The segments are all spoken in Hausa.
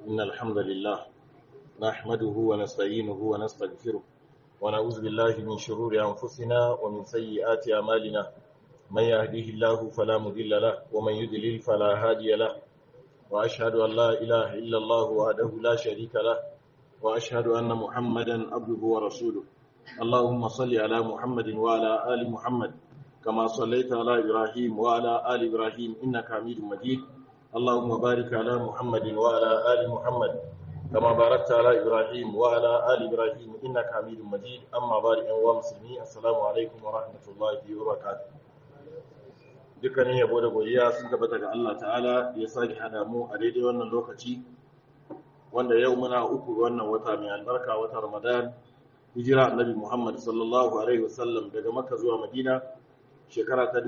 إن الحمد لله نحمده ونستعينه ونستغفره ونعوذ بالله من شرور أنفسنا ومن سيئات أعمالنا من يهديه الله فلا مضل له ومن يضلل فلا هادي له وأشهد أن لا إله إلا الله وحده لا شريك له وأشهد أن محمدا عبده ورسوله اللهم صل على محمد وعلى آل محمد كما صليت على إبراهيم وعلى آل إبراهيم إنك حميد مجيد اللهم بارك على محمد وعلى آل محمد كما باركت على إبراهيم وعلى آل إبراهيم إنك حميد مجيد أما بارك أنواع مسلمين السلام عليكم ورحمة الله وبركاته dukkanin yabo da godiya sun tabbata ga Allah ta'ala da ya sake hada mu a daidai wannan lokaci wanda yau muna uku ga wannan wata mai albarka wata Ramadan hijira annabi Muhammad sallallahu alaihi wasallam daga Makka zuwa Madina shekara ta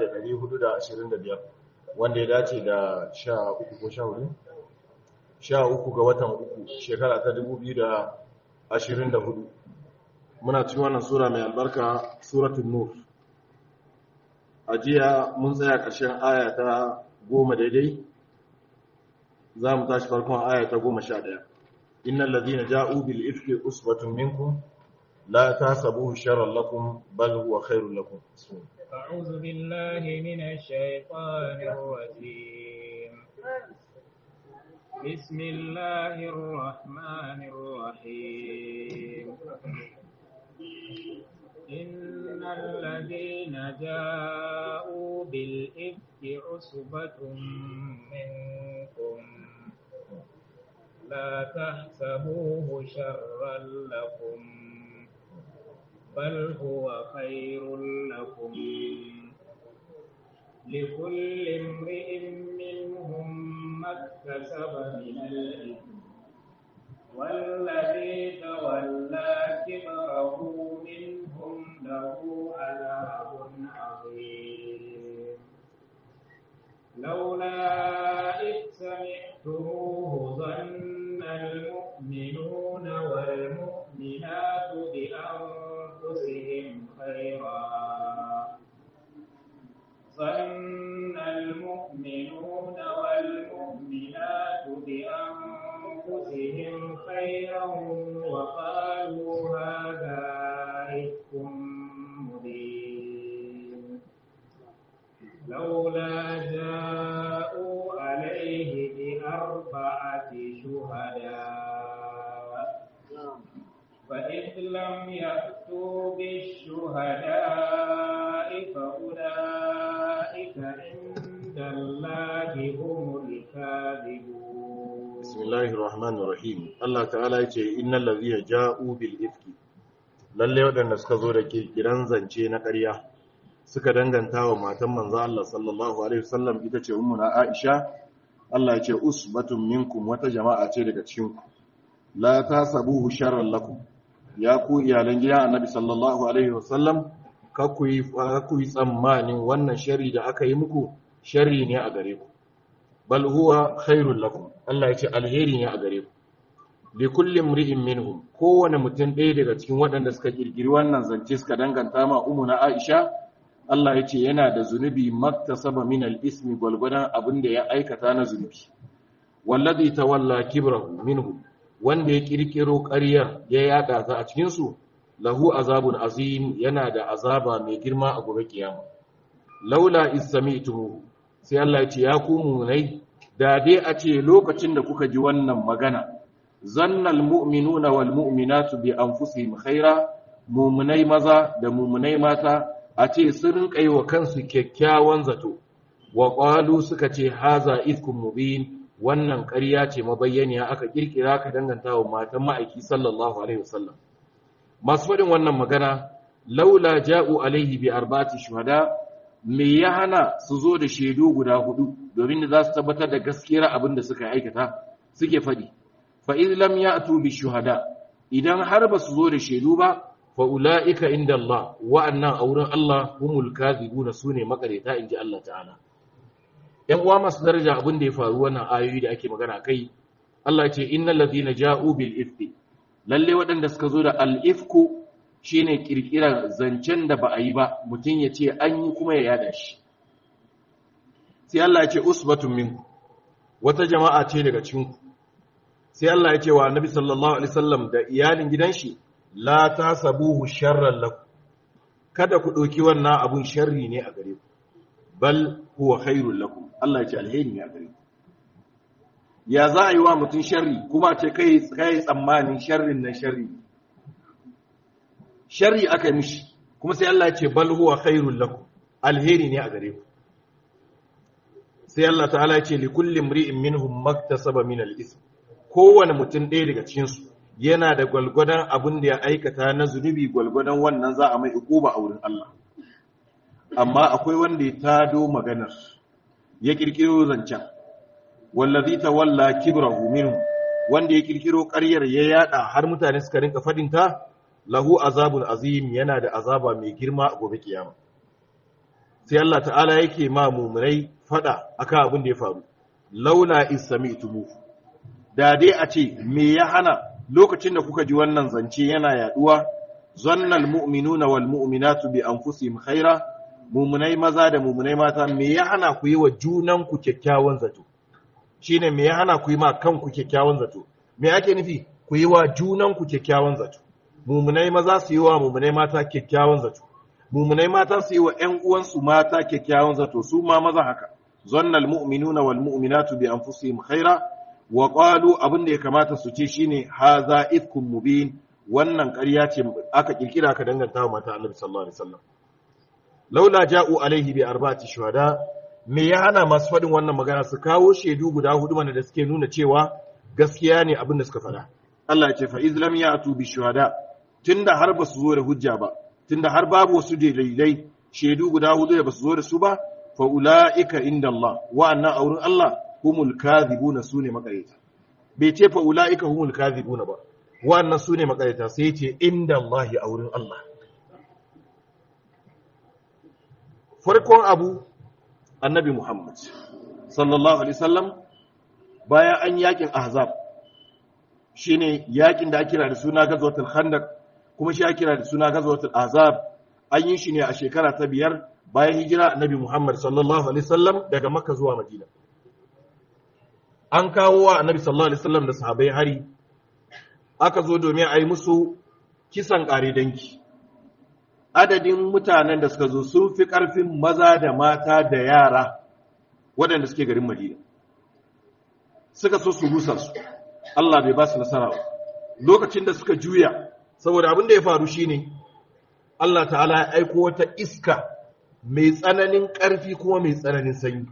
1425 wanda ya dace da 13 ko 14 13 ga watan uku shekara ta 2024 muna cikin wannan sura mai albarka suratul nur a jiya mun tsaya ƙarshen aya ta goma daidai za mu tashi farkon aya ta goma sha ɗaya innan ladina ja'u bil ifki usbatun minkum la tasabuhu sharran lakum bal huwa khairul lakum أعوذ بالله من الشيطان الرجيم بسم الله الرحمن الرحيم إن الذين جاءوا بالإفك عصبة منكم لا تحسبوه شرا لكم بل هو خير لكم لكل امرئ منهم ما اكتسب من الإثم والذي تولى كبره منهم له عذاب عظيم لولا إذ سمعتموه ظن المؤمنون والمؤمنات بأنفسهم خيرا ظن المؤمنون والمؤمنات بأنفسهم خيرا وقالوا هذا إفك مبين لولا جاءوا عليه بأربعة شهداء فإذ لم يأتوا بالشهداء فأولئك عند الله هم الكاذبون بسم الله الرحمن الرحيم Allah ta'ala yace innal ladhina ja'u bil ifki lalle wadanda suka zo da kirkiran zance na ƙarya suka danganta wa matan manzo Allah sallallahu alaihi wasallam ita ce ummuna Aisha Allah yace usbatun minkum wata jama'a ce daga cikin ku la tasabuhu sharran lakum ya ku iyalan gida annabi sallallahu alaihi wasallam ka ku yi tsammanin wannan shari da aka yi muku shari ne a gare ku bal huwa khairul lakum Allah ya ce alheri ne a gare ku li kulli mri'in minhum kowane mutum ɗaya daga cikin waɗanda suka kirkiri wannan zance suka danganta ma na Aisha Allah ya ce yana da zunubi maktasaba min al-ismi gwalgwadon abin da ya aikata na zunubi wallazi tawalla kibrahu minhum wanda ya kirkiro ƙaryar ya yada ta a cikin su lahu azabun azim yana da azaba mai girma a gobe kiyama laula is sami'tumu sai Allah ya ce ya ku munai da dai a ce lokacin da kuka ji wannan magana zannal mu'minuna wal mu'minatu bi anfusihim khaira mu'minai maza da mu'minai mata a ce sun rinka yi wa kansu kyakkyawan zato wa qalu suka ce haza ifkum mubin wannan ƙarya ce mabayyaniya aka kirkira ka danganta wa matan ma'aiki sallallahu alaihi wasallam masu faɗin wannan magana laula ja'u alaihi bi arba'ati shuhada me ya hana su zo da shaidu guda hudu domin da za su tabbatar da gaskiyar abin da suka aikata suke faɗi fa in lam ya'tu bi shuhada idan har ba su zo da shaidu ba fa ulaika inda Allah wa'annan a wurin Allah humul kadhibuna sune makareta inji Allah ta'ala yan uwa masu daraja abin da ya faru wannan ayoyi da ake magana kai Allah ya ce innal ladina ja'u bil ifki lalle waɗanda suka zo da al ifku shine kirkirar zancen da ba a yi ba mutum ya ce an yi kuma ya yada shi sai Allah ya ce usbatun minku wata jama'a ce daga cikinku sai Allah ya ce wa annabi sallallahu alaihi wasallam da iyalin gidan shi la tasabuhu sharran lakum kada ku ɗauki wannan abun sharri ne a gare ku bal huwa khairul lakum Allah ya ce alheri ne a gare ku ya za a yi wa mutum sharri kuma ce kai kai tsammanin sharrin nan sharri sharri aka yi mishi kuma sai Allah ya ce bal huwa khairul lakum alheri ne a gare ku sai Allah ta'ala ya ce li kulli imri'in minhum maktasaba min al-ism kowane mutum ɗaya daga cikin su yana da gwalgwadon abin da ya aikata na zunubi gwalgwadon wannan za a mai ukuba a wurin Allah amma akwai wanda ya tado maganar ya kirkiro zancen wallazi tawalla kibrahu minhu wanda ya kirkiro ƙaryar ya yada har mutane suka rinka fadin ta lahu azabun azim yana da azaba mai girma a gobe kiyama sai Allah ta'ala yake ma mu'minai fada akan abin da ya faru laula isami'tumu da dai a ce me ya hana lokacin da kuka ji wannan zance yana yaduwa zannal mu'minuna wal mu'minatu bi anfusihim khaira mu'minai maza da mu'minai mata me ya hana ku yi wa junan ku kyakkyawan zato shine me ya hana ku yi ma kanku kyakkyawan zato me ake nufi ku yi wa junan ku kyakkyawan zato mu'minai maza su yi wa mu'minai mata kyakkyawan zato mu'minai mata su yi wa ƴan uwansu mata kyakkyawan zato su ma maza haka zannal mu'minuna wal mu'minatu bi anfusihim khaira wa qalu abin da ya kamata su ce shine haza ifkum mubin wannan ƙarya ce aka kirkira ka danganta wa mata Annabi sallallahu alaihi wasallam laula ja'u alaihi bi arba'ati shuhada me ya hana masu faɗin wannan magana su kawo shaidu guda hudu mana da suke nuna cewa gaskiya ne abin da suka faɗa Allah ya ce fa izlam ya'tu bi shuhada tunda har ba su zo da hujja ba tunda har babu wasu dalilai shaidu guda hudu da ba su zo da su ba fa ulaika inda Allah wa'annan aurin Allah humul kadhibuna sune makareta bai ce fa ulaika humul kadhibuna ba wannan sune makareta sai ya ce inda Allah a wurin Allah farkon abu annabi Muhammad sallallahu alaihi wasallam bayan an yakin ahzab shine yakin da ake kira da suna gazwatul khandaq kuma shi ake kira da suna gazwatul ahzab an yi shi ne a shekara ta biyar bayan hijira annabi Muhammad sallallahu alaihi wasallam daga Makka zuwa Madina an kawo wa annabi sallallahu alaihi wasallam da sahabbai hari aka zo domin a yi musu kisan ƙare danki adadin mutanen da suka zo sun fi ƙarfin maza da mata da yara waɗanda suke garin madina suka so su rusa su Allah bai ba su nasara ba lokacin da suka juya saboda abin da ya faru shine Allah ta'ala ya aiko wata iska mai tsananin ƙarfi kuma mai tsananin sanyi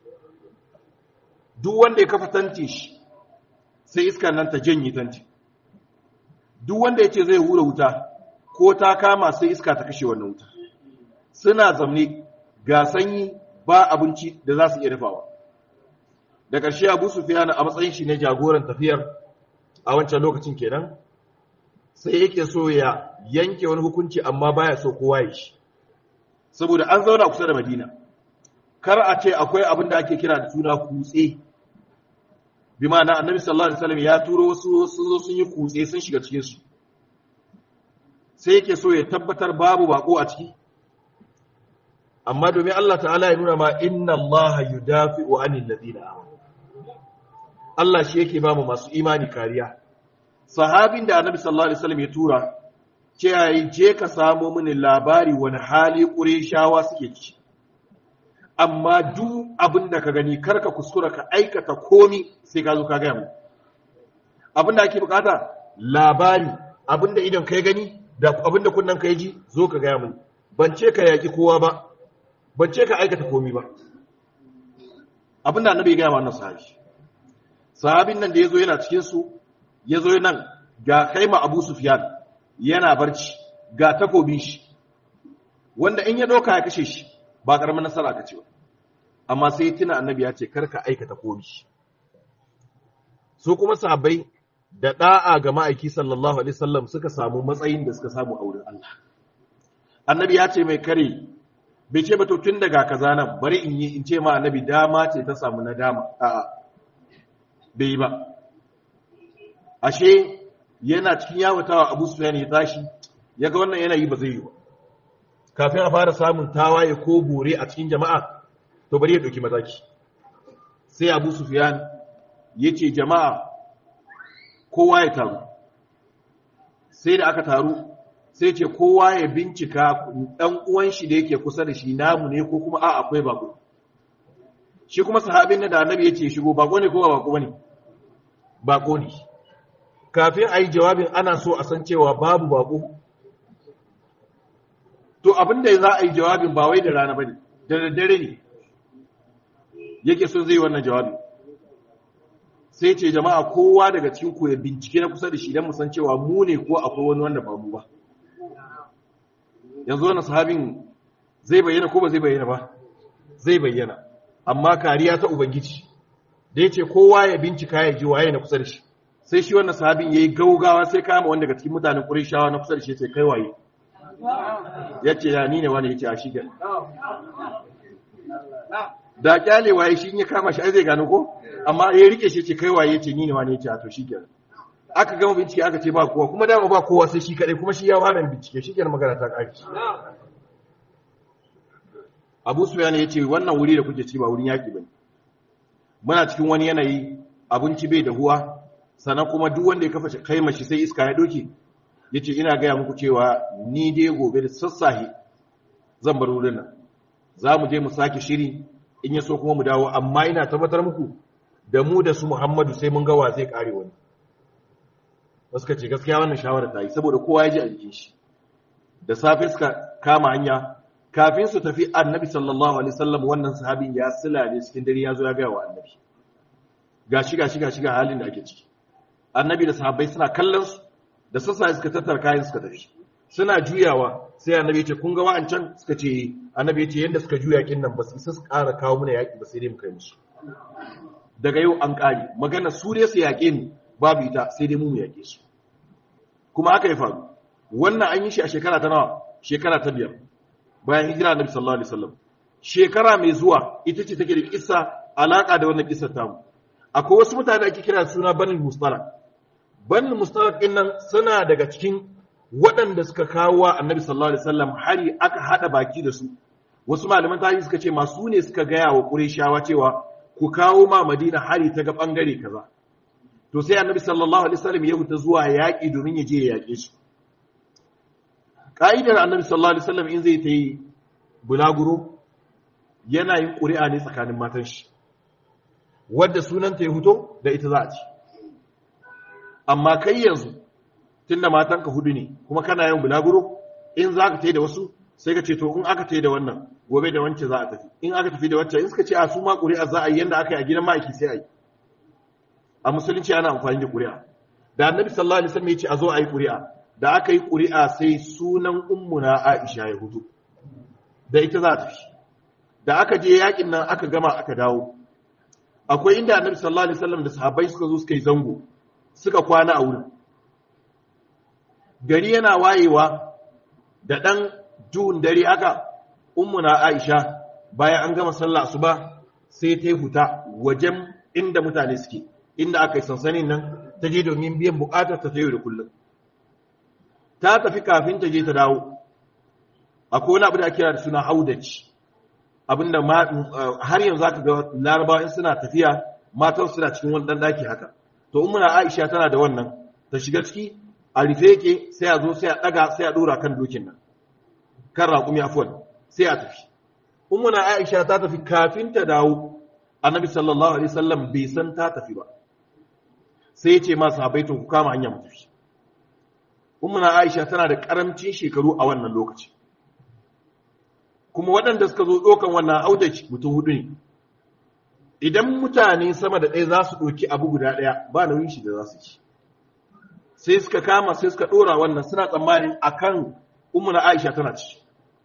duk wanda ya kafa tanti shi sai iska nan ta janye tanti duk wanda ya ce zai hura wuta ko ta kama sai iska ta kashe wannan wuta suna zamne ga sanyi ba abinci da za su iya dafawa da ƙarshe abu sufiyana a matsayin shi ne jagoran tafiyar a wancan lokacin kenan sai yake so ya yanke wani hukunci amma baya so kowa ya shi saboda an zauna kusa da madina kar a ce akwai abin da ake kira da suna kutse bi ma'ana annabi sallallahu alaihi wasallam ya turo wasu sun sun yi kutse sun shiga cikin su sai yake so ya tabbatar babu bako a ciki amma domin Allah ta'ala ya nuna ma inna Allah yudafi'u 'anil ladina amanu Allah shi yake ba mu masu imani kariya sahabin da annabi sallallahu alaihi wasallam ya tura ce yayi je ka samo mini labari wani hali qurayshawa suke ciki amma duk abin da ka gani karka kuskura ka aikata komi sai ka zo ka gaya mu abin da ake bukata labari abin da idan ka gani da abin da kunnan ka ji zo ka gaya mu ban ce ka yaki kowa ba ban ce ka aikata komi ba abin da annabi ya gaya wannan sahabi sahabin nan da ya zo yana cikin su ya zo nan ga kaima abu sufyan yana barci ga takobin shi wanda in ya doka ya kashe shi ba karamin nasara ka ce ba amma sai tuna annabi ya ce karka aikata komi su kuma sahabbai da da'a ga ma'aiki sallallahu alaihi wasallam suka samu matsayin da suka samu a wurin Allah annabi ya ce mai kare bai ce ba to tun daga kaza nan bari in yi in ce ma annabi dama ce ta samu na dama a'a bai yi ba ashe yana cikin yawatawa Abu Sufyan ya tashi yaga wannan yanayi ba zai yi ba kafin a fara samun tawaye ko bore a cikin jama'a to bari ya ɗauki mataki sai abu sufiyan ya ce jama'a kowa ya taru sai da aka taru sai ce kowa ya bincika ɗan uwan shi da yake kusa da shi namu ne ko kuma a akwai bako shi kuma sahabin da annabi ya ce shigo bako ne ko ba bako ne bako ne kafin a yi jawabin ana so a san cewa babu bako to abin da za a yi jawabin ba wai da rana ba ne da daddare ne yake so zai wannan jawabin sai ce jama'a kowa daga cikin ku ya bincike na kusa da shi don mu san cewa mu ne ko akwai wani wanda ba mu ba yanzu wannan sahabin zai bayyana ko ba zai bayyana ba zai bayyana amma kariya ta ubangiji da ya ce kowa ya bincika ya ji waye na kusa da shi sai shi wannan sahabin ya yi gaugawa sai kama wanda daga cikin mutanen ƙurishawa na kusa da shi ya ce kai waye ya ce ya ni ne wani ya ce a shi gani da kyale waye shi ya kama shi ai zai gano ko amma ya rike shi ce kai waye ya ce ni ne wani ya ce a to shi gani aka gama bincike aka ce ba kowa kuma dama ba kowa sai shi kadai kuma shi ya fara bincike shi kenan magana ta kare Abu Sufyan ya ce wannan wuri da kuke ci ba wurin yaki bane muna cikin wani yanayi abinci bai da huwa sannan kuma duk wanda ya kafa kai mashi sai iska ya doke yace ina gaya muku cewa ni dai gobe da sassahe zan bar wurin nan za mu je mu sake shiri in ya so kuma mu dawo amma ina tabbatar muku da mu da su Muhammadu sai mun ga wa zai kare wani wasu ka ce gaskiya wannan shawara ta yi saboda kowa ya ji a jikin shi da safe suka kama hanya kafin su tafi annabi sallallahu alaihi wasallam wannan sahabin ya sila ne cikin dare ya zo ya gaya wa annabi gashi gashi gashi ga halin da ake ciki annabi da sahabbai suna kallon su da sassa suka tattara kayan suka tafi suna juyawa sai annabi ya ce kun ga wa'ancan suka ce annabi ya ce yanda suka juya kin nan ba su isa su ƙara kawo mana yaƙi ba sai dai mu kai musu daga yau an ƙare magana su dai su yaƙe ni babu ita sai dai mu mu yaƙe su kuma haka ya faru wannan an yi shi a shekara ta nawa shekara ta biyar bayan hijira annabi sallallahu alaihi wasallam shekara mai zuwa ita ce take da kissa alaka da wannan kissar tamu akwai wasu mutane ake kira suna banil mustalaq banil mustalaq din nan suna daga cikin waɗanda suka kawo wa annabi sallallahu alaihi wasallam hari aka hada baki da su wasu malaman tarihi suka ce masu ne suka gaya wa qurayshawa cewa ku kawo ma madina hari ta ga bangare kaza to sai annabi sallallahu alaihi wasallam ya fita zuwa yaƙi domin ya je ya yaƙe su ka'idar annabi sallallahu alaihi wasallam in zai ta yi bulaguro yana yin ƙuri'a ne tsakanin matan shi wadda sunanta ya fito da ita za a ci amma kai yanzu tunda matanka hudu ne kuma kana yin bulaguro in za ka ta da wasu sai ka ce to in aka ta da wannan gobe da wance za a tafi in aka tafi da wacce in suka ce a su ma ƙuri'a za a yi yadda aka yi a gidan ma'aiki sai a yi a musulunci ana amfani da ƙuri'a da annabi sallallahu alaihi wasallam ya ce a zo a yi ƙuri'a da aka yi ƙuri'a sai sunan ummuna Aisha ya hudu da ita za ta fi da aka je yakin nan aka gama aka dawo akwai inda annabi sallallahu alaihi wasallam da sahabbai suka zo suka yi zango suka kwana a wurin gari yana wayewa da dan duhun dare aka ummuna Aisha bayan an gama sallah asuba sai ta huta wajen inda mutane suke inda aka yi sansanin nan ta je domin biyan bukatar ta yau da kullum ta tafi kafin ta je ta dawo akwai wani abu da ake kira da suna haudaci abinda har yanzu zaka ga larabawa in suna tafiya matan suna cikin wani dan daki haka to in muna Aisha tana da wannan ta shiga ciki a rufe yake sai a zo sai a daga sai a dora kan dokin nan kan raƙumi afwan sai a tafi in muna Aisha ta tafi kafin ta dawo annabi sallallahu alaihi wasallam bai san ta tafi ba sai ya ce ma sahabbai to ku kama hanya mu tafi ummuna Aisha tana da karamcin shekaru a wannan lokaci kuma waɗanda suka zo ɗaukan wannan audaci mutum hudu ne idan mutane sama da ɗaya za su ɗauki abu guda ɗaya ba nauyin shi da za su ci sai suka kama sai suka ɗora wannan suna tsammanin akan ummuna Aisha tana ci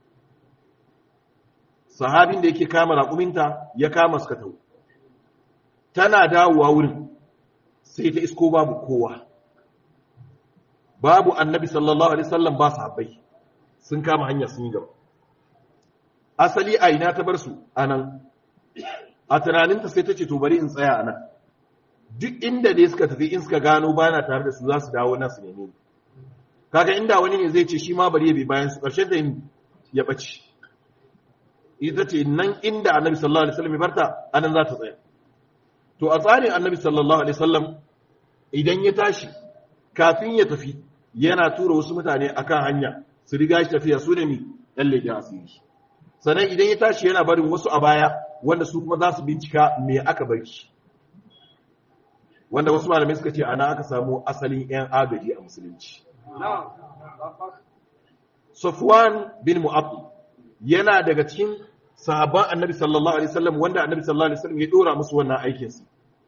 sahabin da yake kama raƙuminta ya kama suka tau tana dawowa wurin sai ta isko babu kowa babu annabi sallallahu alaihi wasallam ba sahabbai sun kama hanya sun yi gaba asali a ina ta bar su anan a tunaninta sai ta ce to bari in tsaya anan duk inda dai suka tafi in suka gano bana tare da su za su dawo nan su neme ni kaga inda wani ne zai ce shi ma bari ya bi bayan su ƙarshen da ya ɓace ita ce nan inda annabi sallallahu alaihi wasallam ya barta anan za ta tsaya to a tsarin annabi sallallahu alaihi wasallam idan ya tashi kafin ya tafi yana tura wasu mutane akan hanya su riga shi tafiya su ne mi ɗan leƙen asiri sannan idan ya tashi yana barin wasu a baya wanda su kuma za su bincika me aka bar shi wanda wasu malamai suka ce ana aka samu asalin 'yan agaji a musulunci Safwan bin Mu'affal yana daga cikin sahabban Annabi sallallahu alaihi wasallam wanda Annabi sallallahu alaihi wasallam ya dora musu wannan aikin su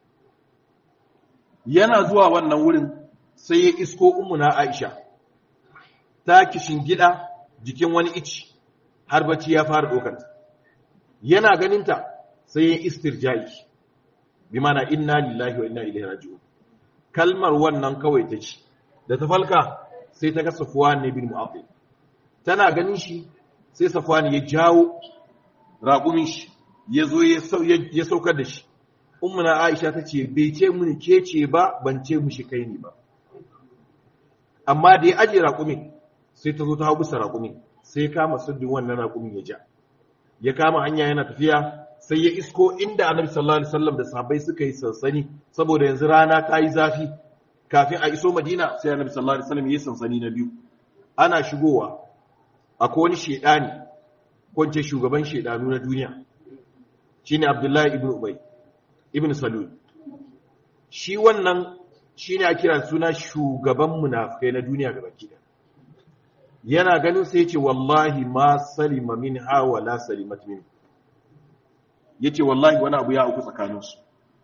yana zuwa wannan wurin sai ya isko ummuna Aisha ta kishin gida jikin wani ici har bacci ya fara dokar yana ganinta sai ya istirjai bi mana inna lillahi wa inna ilaihi raji'un kalmar wannan kawai ta ci da ta falka sai ta ga Safwan ne bin Mu'affal tana ganin shi sai Safwan ya jawo raƙumin shi ya zo ya saukar da shi ummuna Aisha ta ce bai ce mini ke ce ba ban ce mushi kai ne ba amma da ya aje raƙumin sai ta zo ta hau bisa raƙumin sai kama sabbin wannan raƙumin ya ja ya kama hanya yana tafiya sai ya isko inda annabi sallallahu alaihi wasallam da sahabbai suka yi sansani saboda yanzu rana ta yi zafi kafin a iso madina sai annabi sallallahu alaihi wasallam ya yi sansani na biyu ana shigowa akwai wani shedani kwance shugaban shedanu na duniya shine abdullahi ibn ubay ibn salul shi wannan shine a kira suna shugaban munafikai na duniya gabaki da yana ganin sai yace wallahi ma salima minha wala salimat min yace wallahi wani abu ya auku tsakaninsu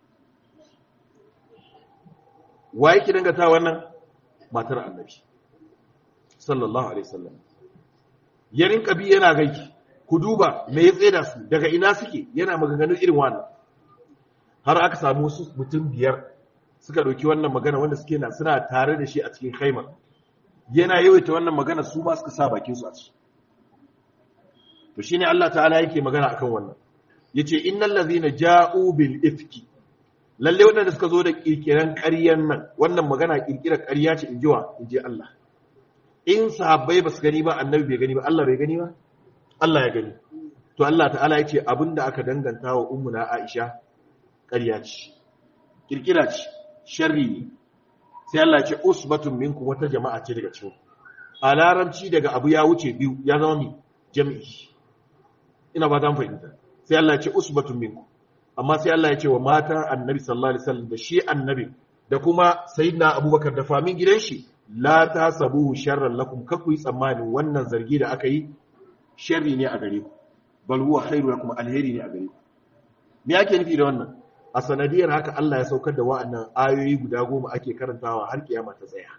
wa yake dangata wannan matar annabi sallallahu alaihi wasallam ya rinka bi yana gaiki ku duba me ya tseda su daga ina suke yana maganganun irin wannan har aka samu wasu mutum biyar suka ɗauki wannan magana wanda suke na suna tare da shi a cikin haimar yana yawaita wannan magana su ma suka sa bakin su a ciki to shine Allah ta'ala yake magana akan wannan yace innal ladhina ja'u bil ifki lalle waɗanda suka zo da kirkiran ƙaryan nan wannan magana kirkirar ƙarya ce in jiwa in ji Allah in sahabbai ba su gani ba annabi bai gani ba Allah bai gani ba Allah ya gani to Allah ta'ala ya ce abinda aka danganta wa ummuna Aisha ƙarya ce kirkira ce sharri ne sai Allah ya ce usbatun minkum wata jama'a ce daga cikin a larabci daga abu ya wuce biyu ya zama mi jami'i ina ba ta fahimta sai Allah ya ce usbatun minkum amma sai Allah ya ce wa mata annabi sallallahu alaihi wasallam da shi annabi da kuma sayyidina abubakar da famin gidan shi la tasabuhu sharran lakum kakuyi tsammanin wannan zargi da aka yi sharri ne a gare ku bal huwa khairu lakum alheri ne a gare ku me ake nufi da wannan a sanadiyar haka Allah ya saukar da wa'annan ayoyi guda goma ake karantawa har kiyama ta tsaya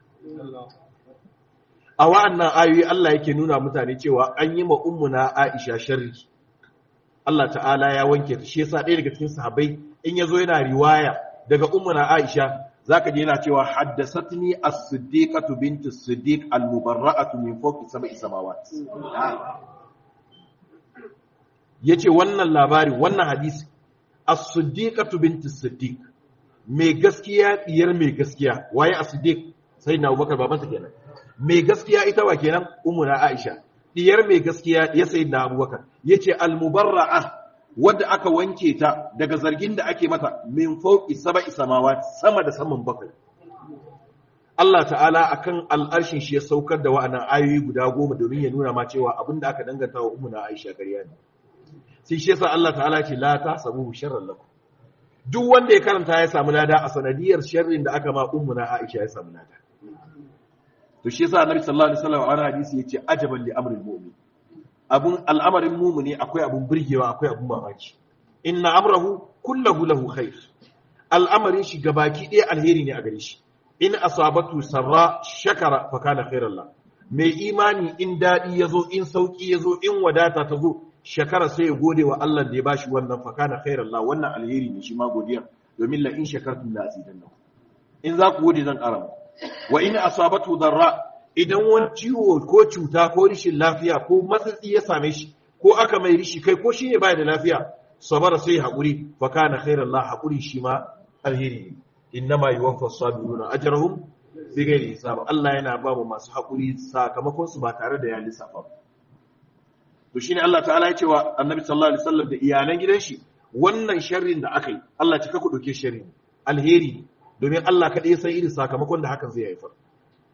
a wa'annan ayoyi Allah yake nuna mutane cewa an yi ma ummuna Aisha sharri Allah ta'ala ya wanke ta shi yasa ɗaya daga cikin sahabbai in yazo yana riwaya daga ummuna Aisha zaka je yana cewa haddathatni as-siddiqatu bint as-siddiq al-mubarra'atu min fawqi sab'i samawat yace wannan labari wannan hadisi as-siddiqatu bint as-siddiq mai gaskiya diyar mai gaskiya waye as-siddiq sai na Abubakar babansa kenan mai gaskiya ita wa kenan ummuna Aisha diyar mai gaskiya ya sayi da abubakar ya ce almubarra'a wadda aka wanke ta daga zargin da ake mata min fauki saba isamawa sama da saman bakwai Allah ta'ala akan al'arshin shi ya saukar da wa'annan ayoyi guda goma domin ya nuna ma cewa abin da aka danganta wa umuna Aisha ƙarya ne sai shi yasa Allah ta'ala ce la ta samu sharran lakum duk wanda ya karanta ya samu lada a sanadiyar sharrin da aka ma ummuna Aisha ya samu lada to shi yasa annabi sallallahu alaihi wasallam a wani hadisi yace ajaban li amril mu'min abun al'amarin mu'mini akwai abun burgewa akwai abun mamaki inna amrahu kullahu lahu khair al'amarin shi gabaki ɗaya alheri ne a gare shi in asabatu sarra shakara fa kana khairan la mai imani in dadi yazo in sauki yazo in wadata ta zo shakara sai ya gode wa Allah da ya bashi wannan fa kana khairan la wannan alheri ne shi ma godiya domin la in shakartum la azidannakum in za ku gode zan ƙara muku wa in asabatu darra idan wani ciwo ko cuta ko rishin lafiya ko matsatsi ya same shi ko aka mai rishi kai ko shi ne baya da lafiya sabara sai haƙuri fa kana khairan la haƙuri shi ma alheri ne innama yuwaffa sabiruna ajrahum bi ghairi hisab Allah yana ba mu masu haƙuri sakamakon su ba tare da ya lissafa to shine Allah ta'ala ya ce wa Annabi sallallahu alaihi wasallam da iyalan gidan shi wannan sharrin da aka yi Allah ya ka ku dauke sharri alheri ne domin Allah kaɗai san irin sakamakon da hakan zai haifar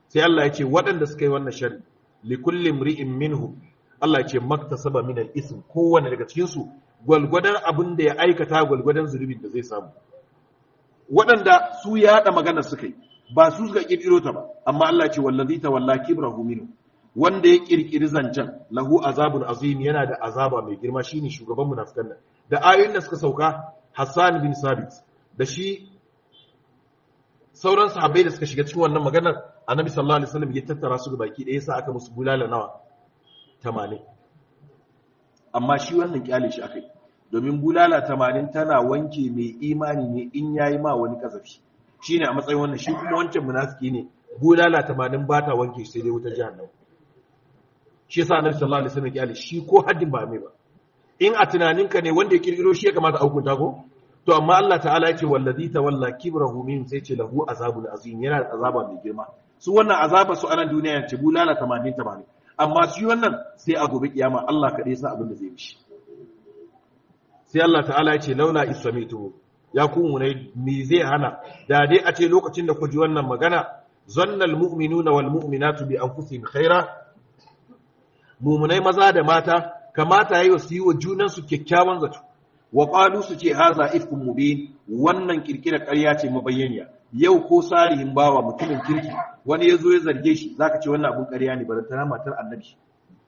sai Allah ya ce waɗanda suka yi wannan shari li kulli imri'in minhum Allah ya ce maktasaba min al-ism kowanne daga cikin su gwalgwadon abin da ya aikata gwalgwadon zunubin da zai samu waɗanda su ya haɗa magana suka yi ba su suka kirkiro ta ba amma Allah ce wallazi tawalla kibrahu minhu wanda ya kirkiri zancen lahu azabun azim yana da azaba mai girma shine shugaban munafikan nan da ayoyin da suka sauka Hassan bin Sabit da shi sauran sahabbai da suka shiga cikin wannan maganar Annabi sallallahu alaihi wasallam ya tattara su baki ɗaya sa aka musu bulala nawa 80 amma shi wannan kyale shi akai domin bulala 80 tana wanke mai imani ne in yayi ma wani kazafi shine a matsayin wannan shi kuma wancan munafiki ne bulala 80 ba ta wanke sai dai wutar jahannama shi yasa annabi sallallahu alaihi wasallam ya shi ko haddin ba mai ba in a tunaninka ne wanda ya kirkiro shi ya kamata a hukunta ko to amma Allah ta'ala yake wallazi tawalla kibrahu min sai ce lahu azabun azim yana da azaba mai girma su wannan azaba su anan duniya ce bulala 80 80 amma shi wannan sai a gobe kiyama Allah kaɗai sa abin da zai mishi sai Allah ta'ala ya ce laula isamitu ya ku munai me zai hana da dai a ce lokacin da ku ji wannan magana zannal mu'minuna wal mu'minatu bi anfusihim khaira mumunai maza da mata kamata yayi su yi wa junan su kyakkyawan zato wa qalu su ce haza ifkum mubin wannan kirkira ƙarya ce mabayyaniya yau ko salihin bawa mutumin kirki wani yazo ya zarge shi zaka ce wannan abun ƙarya ne barantana matar annabi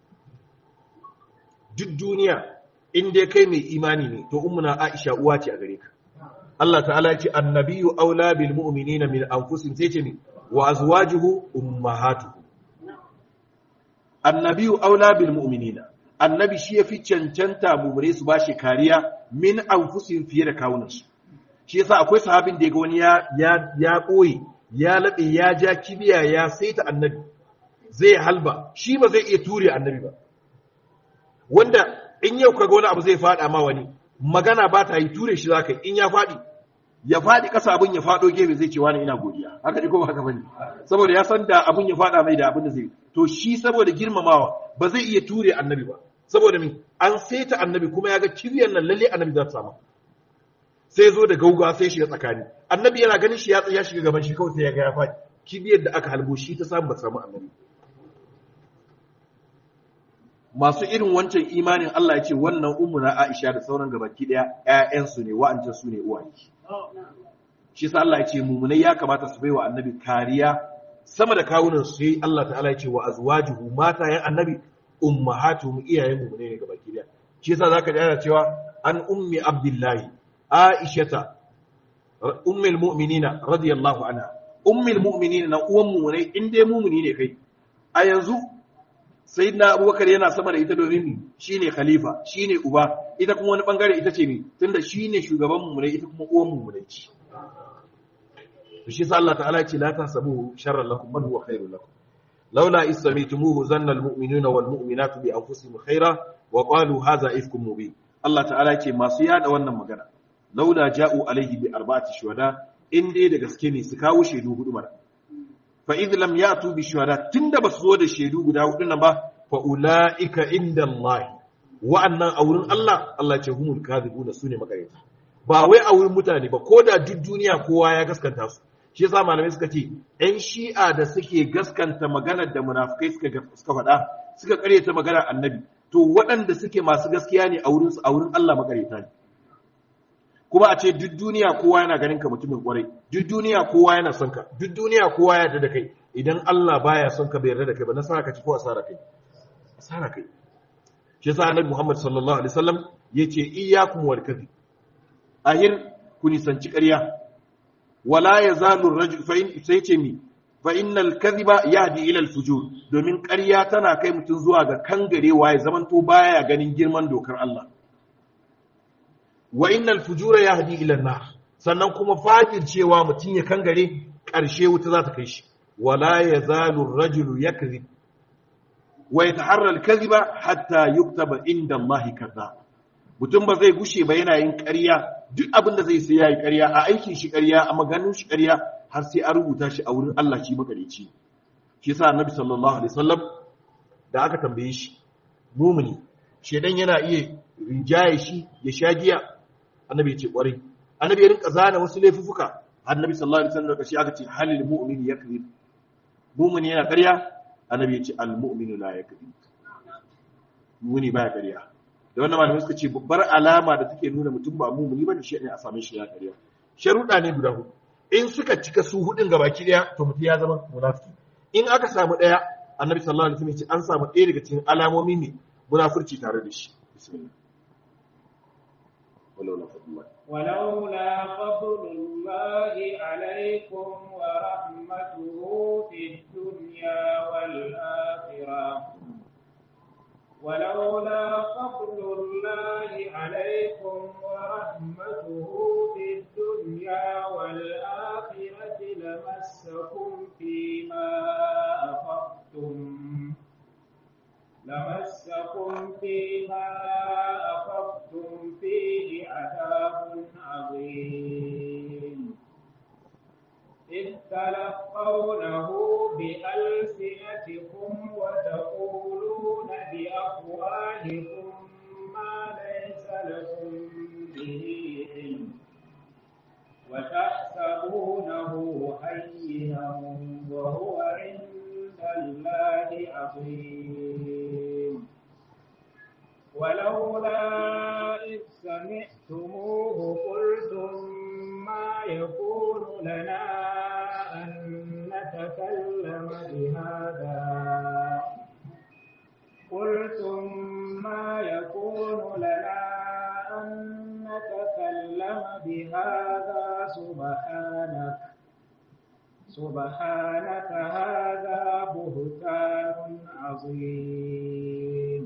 duk duniya in dai kai mai imani ne to ummuna Aisha uwa ce a gare ka Allah ta'ala ya ce annabiyyu aula bil mu'minina min anfusihim sai ce ni wa azwajuhu ummahatuhum annabiyu aula bil mu'minina annabi shi yafi cancanta mumure su bashi kariya min anfusihim fiye da kawunansu shi yasa akwai sahabin da yaga wani ya ya ya koyi ya labe ya ja kibiya ya saita annabi zai halba shi ba zai iya ture annabi ba wanda in yau kaga wani abu zai fada ma wani magana ba ta yi ture shi zaka in ya fadi ya fadi kasa abin ya fado gefe zai ce wani ina godiya haka ne ko ba haka bane saboda ya san da abin ya fada mai da abin da zai to shi saboda girmamawa ba zai iya ture annabi ba saboda min an saita annabi kuma ya ga kibiyar nan lalle annabi za ta samu sai zo da gauga sai shiga tsakani annabi yana ganin shi ya tsaya shiga gaban shi kawai sai ya ga ya faɗi kibiyar da aka halbo shi ta samu ba samu annabi masu irin wancan imanin Allah ya ce wannan ummuna Aisha da sauran gabaki daya ƴaƴansu ne wa'ancan su ne uwaye shi sa Allah ya ce mumunai ya kamata su baiwa annabi kariya sama da kawunan su sai Allah ta'ala ya ce wa azwajuhu matayen annabi ummahatuhum iyayen mumunai ne gabaki daya shi yasa zaka ji ana cewa an ummi abdullahi aishata ummul mu'minina radiyallahu anha ummul mu'minina na uwan mumunai in dai mumuni ne kai a yanzu sayyidina abubakar yana sama da ita domin shine khalifa shine uba ita kuma wani bangare ita ce ne tunda shine shugaban mumunai ita kuma uwan mumunai ce to shi sa Allah ta'ala ce la tasabuhu sharran lakum bal huwa khairul lakum laula istamitumuhu zanna almu'minuna wal mu'minatu bi anfusihim khaira wa qalu hadha ifkum mubin Allah ta'ala ce masu yada wannan magana laula ja'u alaihi bi arba'ati shuhada in dai da gaske ne su kawo shaidu hudu mara fa idh lam ya'tu bi shuhada tunda basu zo da shaidu guda hudu nan ba fa ulaika inda Allah wa'annan a wurin Allah Allah ce humul kadhibuna sune makareta ba wai a wurin mutane ba ko da duk duniya kowa ya gaskanta su shi yasa malamai suka ce ɗan shi'a da suke gaskanta maganar da munafukai suka suka faɗa suka karyata maganar annabi to waɗanda suke masu gaskiya ne a wurin a wurin Allah makareta ne kuma a ce duk duniya kowa yana ganin ka mutumin kwarai duk duniya kowa yana son ka duk duniya kowa ya yarda da kai idan Allah baya son ka bai yarda da kai ba nasara ka ci ko asara kai asara kai shi yasa annabi Muhammad sallallahu alaihi wasallam yace iyyakum wal kadhib ahir ku nisanci ƙarya wala yazalu rajul fa in sai ce mi fa innal kadhiba yahdi ila al fujur domin ƙarya tana kai mutum zuwa ga kangarewa ya zamanto baya ganin girman dokar Allah wa innal fujura yahdi ila an-nar sannan kuma fajir cewa mutum ya kangare ƙarshe wuta za ta kai shi wala yazalu ar-rajulu yakzib wa yataharra al-kadhiba hatta yuktaba inda Allah kadhab mutum ba zai gushe ba yana yin ƙarya duk abin da zai sai yayi ƙarya a aikin shi ƙarya a maganin shi ƙarya har sai an rubuta shi a wurin Allah shi makareci shi yasa annabi sallallahu alaihi wasallam da aka tambaye shi mumuni shedan yana iya rinjaye shi ya sha giya annabi ya ce kwarai annabi ya rinka zana wasu laifuffuka annabi sallallahu alaihi wasallam kashi aka ce halil mu'min yakzib mumuni yana ƙarya annabi ya ce al-mu'minu la yakذب mumuni baya ƙarya da wannan malamai suka ce babbar alama da take nuna mutum ba mumuni bane shi ne a same shi ya ƙarya sharuɗa ne guda hudu in suka cika su hudun gabaki daya to mutum ya zama munafiki in aka samu daya annabi sallallahu alaihi wasallam ya ce an samu ɗaya daga cikin alamomi ne munafurci tare da shi bismillah ولولا فضل الله ولولا فضل الله عليكم ورحمته في الدنيا والآخرة ولولا فضل الله عليكم ورحمته في الدنيا والآخرة لمسكم فيما أخذتم لمسكم فيما أخذتم فيه عذاب عظيم إذ تلقونه بألسنتكم وتقولون بأفواهكم ما ليس لكم به علم وتحسبونه هينا وهو عند الله عظيم ولولا إذ سمعتموه قلتم ما يكون لنا أن نتكلم بهذا قلتم ما يكون لنا أن نتكلم بهذا سبحانك سبحانك هذا بهتان عظيم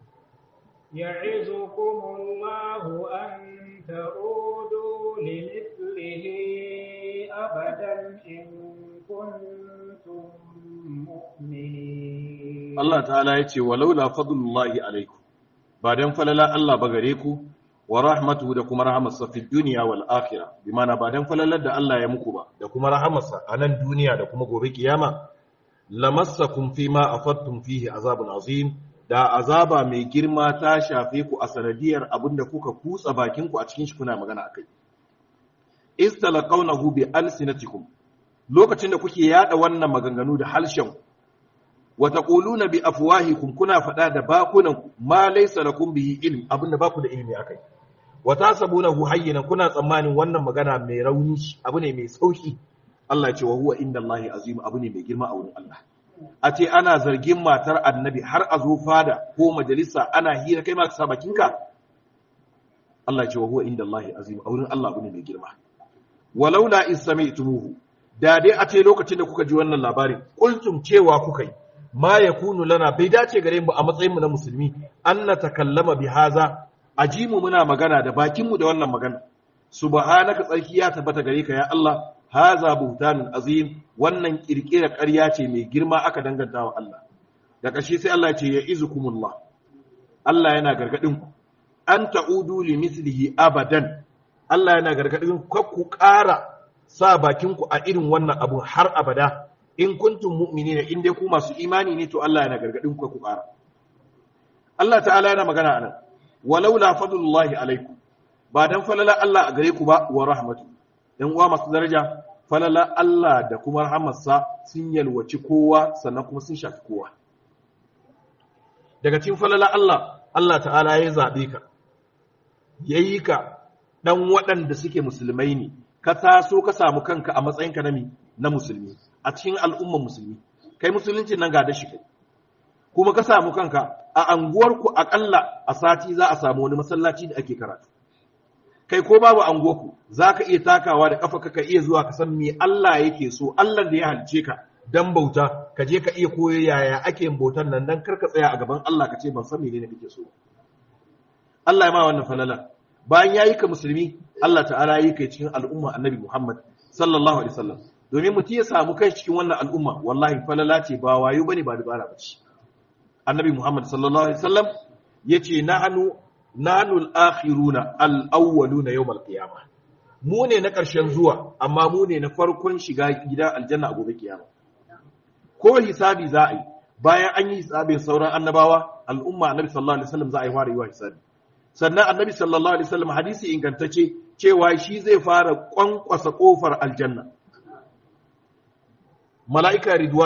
يعظكم الله أن تعودوا لمثله أبدا إن كنتم مؤمنين Allah ta'ala ya ce walaula fadlullahi alaikum ba dan falala Allah ba gare ku wa rahmatuhu da kuma rahamarsa fi duniya wal akhirah bi mana ba dan falalar da Allah ya muku ba da kuma rahamarsa a nan duniya da kuma gobe kiyama lamassakum fi ma afattum fihi azabun azim da azaba mai girma ta shafe ku a sanadiyar abinda kuka kutsa bakin ku a cikin shi kuna magana akai istalaqawnahu bi alsinatikum lokacin da kuke yada wannan maganganu da halshen wa taquluna bi afwahikum kuna fada da bakunan ma laysa lakum bihi ilm abinda baku da ilimi akai wa tasabunahu hayyinan kuna tsammanin wannan magana mai rauni abu ne mai sauki Allah ya ce wa huwa indallahi azim abu ne mai girma a wurin Allah a ce ana zargin matar annabi har a zo fada ko majalisa ana hira kai ma ka sa bakinka Allah ya ce wa huwa indallahi azim a wurin Allah abu ne mai girma walaula is sami'tumuhu da dai a ce lokacin da kuka ji wannan labarin kultum cewa kuka yi ma yakunu lana bai dace gare mu a matsayin mu na musulmi an na takallama bi haza ajimu muna magana da bakin mu da wannan magana subhanaka tsarki ya tabbata gare ka ya Allah haza buhtanun azim wannan kirkira ƙarya ce mai girma aka danganta wa Allah da ƙarshe sai Allah ya ce ya izukumullah Allah yana gargadin ku an ta'udu li mislihi abadan Allah yana gargadin ku ku ƙara sa bakin ku a irin wannan abu har abada in kuntum mu'minina in dai ku masu imani ne to Allah yana gargadin ku ku ƙara Allah ta'ala yana magana anan walaula fadlullahi alaikum ba dan falala Allah a gare ku ba wa rahmatu ‘yan uwa masu daraja, falala Allah da kuma rahamarsa sun yalwaci kowa sannan kuma sun shafi kowa. Daga cikin falala Allah, Allah ta'ala ya zaɓe ka, ya yi ka ɗan waɗanda suke musulmai ne, ka taso ka samu kanka a matsayinka na na musulmi, a cikin al'umman musulmi, kai musulunci nan ga da shi kai. Kuma ka samu kanka a anguwarku aƙalla a sati za a samu wani masallaci da ake karatu. kai ko babu angoku za ka iya takawa da ƙafa ka iya zuwa ka san me Allah yake so Allah da ya halice ka dan bauta ka je ka iya koyo yaya ake yin bautan nan dan karka tsaya a gaban Allah ka ce ban san menene kake so Allah ya ma wannan falala bayan yayi ka musulmi Allah ta'ala yi kai cikin al'umma annabi Muhammad sallallahu alaihi wasallam domin mutum ya samu kai cikin wannan al'umma wallahi falala ce ba wayo bane ba dabara bace annabi Muhammad sallallahu alaihi wasallam yace nahnu nanu al-akhiruna al-awwaluna yawm al-qiyamah mu ne na ƙarshen zuwa amma mu ne na farkon shiga gidan aljanna a gobe kiyama ko hisabi za a yi bayan an yi hisabin sauran annabawa al'umma annabi sallallahu alaihi wasallam za a yi fara yi wa hisabi sannan annabi sallallahu alaihi wasallam hadisi ingantacce cewa shi zai fara kwankwasa kofar aljanna mala'ika ridwan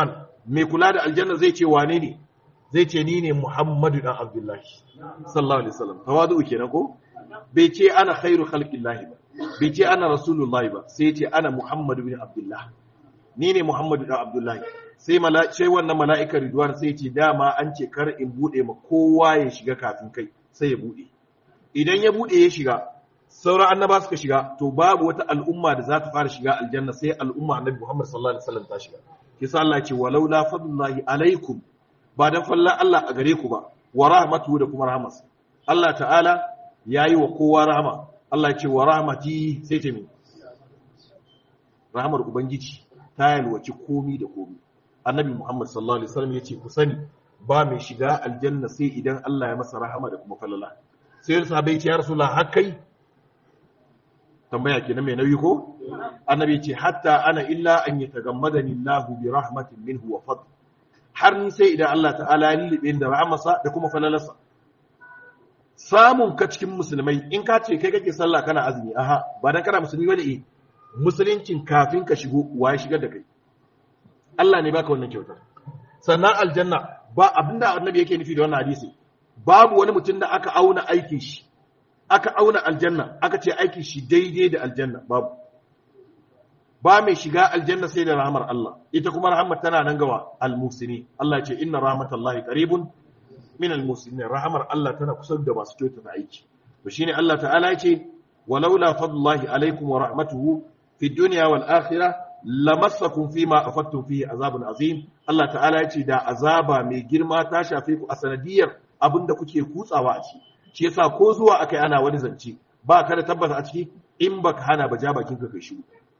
mai kula da aljanna zai ce wane ne zai ce ni ne Muhammadu dan Abdullahi sallallahu alaihi wasallam tawadu kenan ko bai ce ana khairu khalqillahi ba bai ce ana rasulullahi ba sai ce ana Muhammadu bin Abdullah ni ne Muhammadu dan Abdullahi sai sai wannan mala'ikar ridwan sai ce dama an ce kar in bude ma kowa ya shiga kafin kai sai ya bude idan ya bude ya shiga sauran annaba suka shiga to babu wata al'umma da za ta fara shiga aljanna sai al'umma annabi Muhammad sallallahu alaihi wasallam ta shiga kisa Allah ce walau la fadlullahi alaikum ba dan falla Allah a gare ku ba wa rahmatuhu da kuma rahmas Allah ta'ala yayi wa kowa rahama Allah ya ce wa rahmati sai ta mi rahmar ubangiji ta yalwaci komi da komi annabi Muhammad sallallahu alaihi wasallam yace ku sani ba mai shiga aljanna sai idan Allah ya masa rahama da kuma falala sai sahabbai ce ya rasulullah hakai tambaya kenan mai nauyi ko annabi ce hatta ana illa an yatagammadani Allahu bi rahmatin minhu wa fadl har ni sai idan Allah ta'ala ya lullube da rahmasa da kuma falalarsa samun ka cikin musulmai in ka ce kai kake sallah kana azumi aha ba dan kana musulmi bane eh musuluncin kafin ka shigo wa ya shigar da kai Allah ne baka wannan kyautar sannan aljanna ba abinda annabi yake nufi da wannan hadisi babu wani mutum da aka auna aikin shi aka auna aljanna aka ce aikin shi daidai da aljanna babu ba mai shiga aljanna sai da rahmar Allah ita kuma rahmar tana nan gawa almusini Allah ce inna rahmatallahi qaribun min almusinin rahmar Allah tana kusa da masu kyautata aiki to shine Allah ta'ala ya ce walaula fadlullahi alaikum wa rahmatuhu fi dunya wal akhirah lamassakum fima afattum fihi azabun azim Allah ta'ala ya ce da azaba mai girma ta shafe ku a sanadiyar abinda kuke kutsawa a ciki shi yasa ko zuwa akai ana wani zance ba ka da tabbata a ciki in baka hana ba ja bakin ka kai shi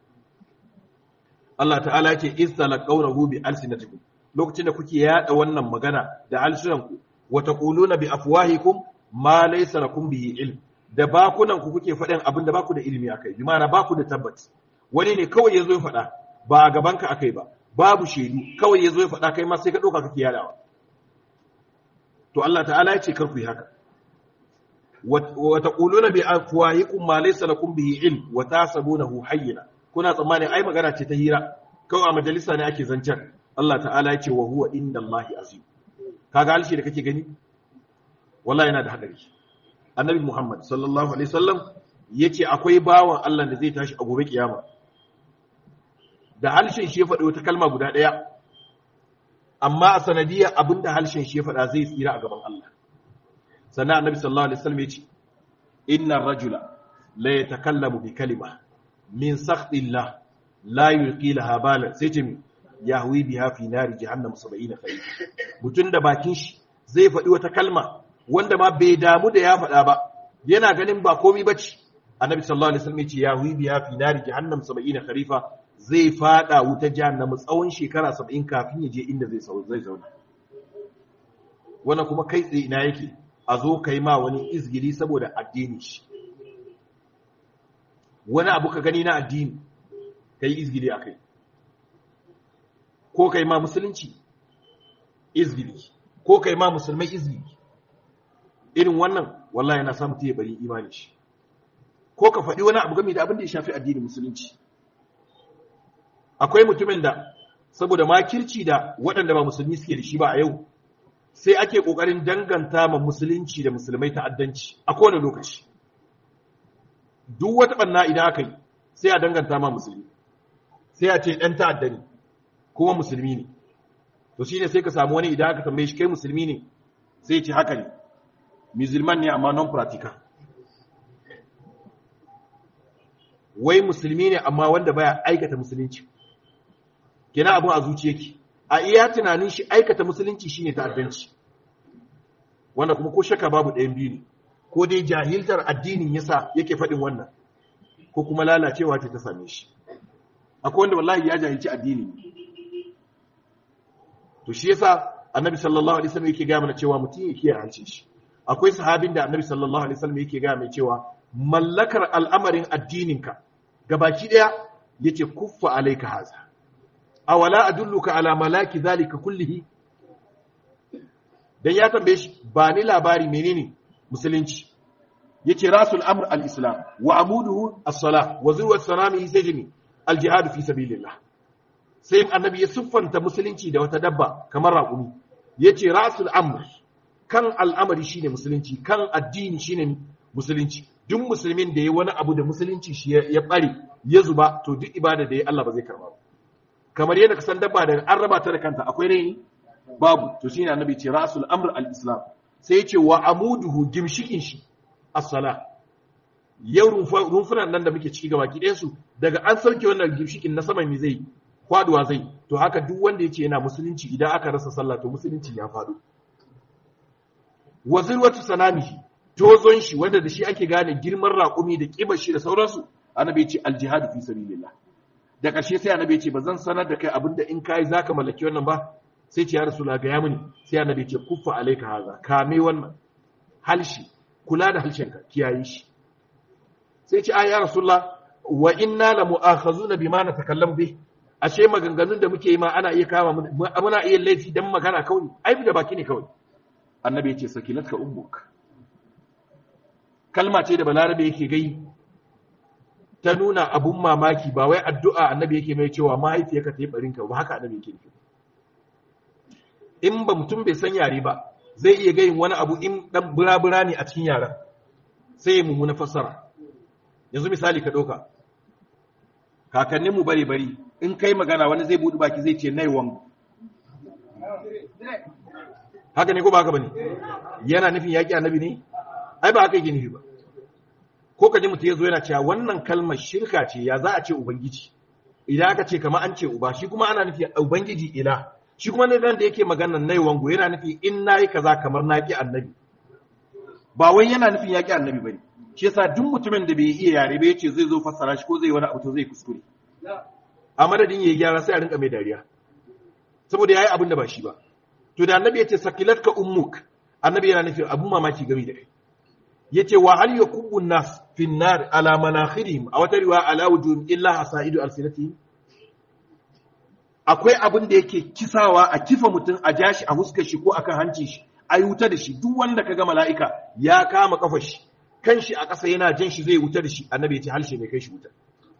Allah ta'ala yake istalaqawnahu bi alsinatikum lokacin da kuke yada wannan magana da alsunanku wa taquluna bi afwahikum ma laysa lakum bihi ilm da bakunan ku kuke faɗin abin da baku da ilimi akai bi ma'ana baku da tabbaci wani ne kawai yazo ya faɗa ba a gaban ka akai ba babu shaidu kawai yazo ya faɗa kai ma sai ka doka kake yadawa to Allah ta'ala ya ce kar ku yi haka wa taquluna bi afwahikum ma laysa lakum bihi ilm wa tasabunahu hayyina kuna tsammanin ai magana ce ta hira kawai a majalisa ne ake zancen Allah ta'ala ya ce wa huwa inda Allah azim kaga alshi da kake gani wallahi yana da hadari annabi Muhammad sallallahu alaihi wasallam yace akwai bawan Allah da zai tashi a gobe kiyama da halshen shi ya faɗi wata kalma guda ɗaya amma a sanadiyar abinda halshen shi ya faɗa zai tsira a gaban Allah sannan annabi sallallahu alaihi wasallam yace innar rajula la yatakallamu bi kalima min sakhdillah la yulqi laha balan sai ce yahwi biha fi nari jahannam 70 khayr mutun da bakin shi zai faɗi wata kalma wanda ma bai damu da ya faɗa ba yana ganin ba komai bace annabi sallallahu alaihi wasallam yace yahwi biha fi nari jahannam 70 kharifa zai fada wuta jahannam tsawon shekara 70 kafin ya je inda zai zai zauna wannan kuma kai tsaye ina yake a zo kai ma wani izgili saboda addini shi wani abu ka gani na addini ka yi izgili a kai ko ka yi ma musulunci izgili ko ka yi ma musulmai izgili irin wannan wallahi yana samun ta bari imani shi ko ka faɗi wani abu game da abin da ya shafi addinin musulunci akwai mutumin da saboda makirci da waɗanda ba musulmi suke da shi ba a yau sai ake ƙoƙarin danganta ma musulunci da musulmai ta'addanci a kowane lokaci duk wata ɓanna idan aka yi sai a danganta ma musulmi sai a ce ɗan ta'adda ne kuma musulmi ne to shi ne sai ka samu wani idan aka tambaye shi kai musulmi ne sai ce haka ne musulman ne amma non practical wai musulmi ne amma wanda baya aikata musulunci kenan abin a zuciya ki a iya tunanin shi aikata musulunci shine ta'addanci wanda kuma ko shaka babu ɗayan biyu ne ko dai jahiltar addinin yasa yake faɗin wannan ko kuma lalacewa ce ta same shi akwai wanda wallahi ya jahilci addini to shi yasa annabi sallallahu alaihi wasallam yake ga mana cewa mutum yake hancin shi akwai sahabin da annabi sallallahu alaihi wasallam yake ga mai cewa mallakar al'amarin addininka gabaki daya yace kuffa alayka haza awala adulluka ala malaki zalika kullihi dan ya tambaye shi ba ni labari menene musulunci yace rasul amr al-islam wa amuduhu as-salah wa zuwa sanamihi sajni al-jihad fi sabilillah sai annabi ya siffanta musulunci da wata dabba kamar raƙumi yace rasul amr kan al'amari shine musulunci kan addini shine musulunci duk musulmin da ya wani abu da musulunci shi ya bare ya zuba to duk ibada da ya Allah ba zai karba ba kamar yadda ka san dabba da an raba ta da kanta akwai rai babu to shine annabi ce rasul amr al-islam sai yace wa amuduhu gimshikin shi as-sala yau rumfunan nan da muke ciki gaba ki su daga an sauke wannan gimshikin na sama mi zai kwaduwa zai to haka duk wanda yace yana musulunci idan aka rasa sallah to musulunci ya faɗo wazirwatu sanamihi tozon shi wanda da shi ake gane girman raƙumi da ƙibar shi da sauransu annabi ya ce aljihadu fi sabilillah da ƙarshe sai annabi ya ce ba zan sanar da kai abinda in kai zaka mallaki wannan ba sai ce ya rasula ga ya mini sai annabi ya ce kuffa alayka haza kame wannan halshi kula da halshenka kiyaye shi sai ce ai ya rasulullah wa inna la mu'akhazuna bima natakallamu bih ashe maganganun da muke yi ma ana iya kama muna iya laifi dan magana kawai ai da baki ne kawai annabi ya ce sakilatka ummuk kalma ce da balarabe yake gai ta nuna abun mamaki ba wai addu'a annabi yake mai cewa mahaifiyarka ta yi barinka ba haka annabi yake nufi in ba mutum bai san yare ba zai iya gayin wani abu in dan burabura ne a cikin yaren sai ya mummuna fassara yanzu misali ka ɗauka kakannin mu bare bari in kai magana wani zai buɗe baki zai ce nai wangu haka ne ko ba haka bane yana nufin yaƙi annabi ne ai ba haka yake nufi ba ko kaji mutum ya zo yana cewa wannan kalmar shirka ce ya za a ce ubangiji idan aka ce kamar an ce uba shi kuma ana nufi ubangiji ila shi kuma ne da yake maganar nai wango yana nufi in nayi kaza kamar naki annabi ba wai yana nufin yaki annabi bane shi yasa duk mutumin da bai iya yare ba yace zai zo fassara shi ko zai wani abu to zai kuskure a madadin yayi gyara sai a rinka mai dariya saboda yayi abin da ba shi ba to da annabi yace sakilatka ummuk annabi yana nufin abun mamaki game da kai yace wa hal yakubbu nas fi nar ala manakhirihim a wata riwaya ala wujuhim illa hasaidu alsinatihim akwai abin da yake kisawa a kifa mutum a jashi a huskar shi ko akan hanci shi a yi wuta da shi duk wanda kaga mala'ika ya kama kafar shi kan shi a ƙasa yana jan shi zai wuta da shi annabi ya ce halshe mai kai shi wuta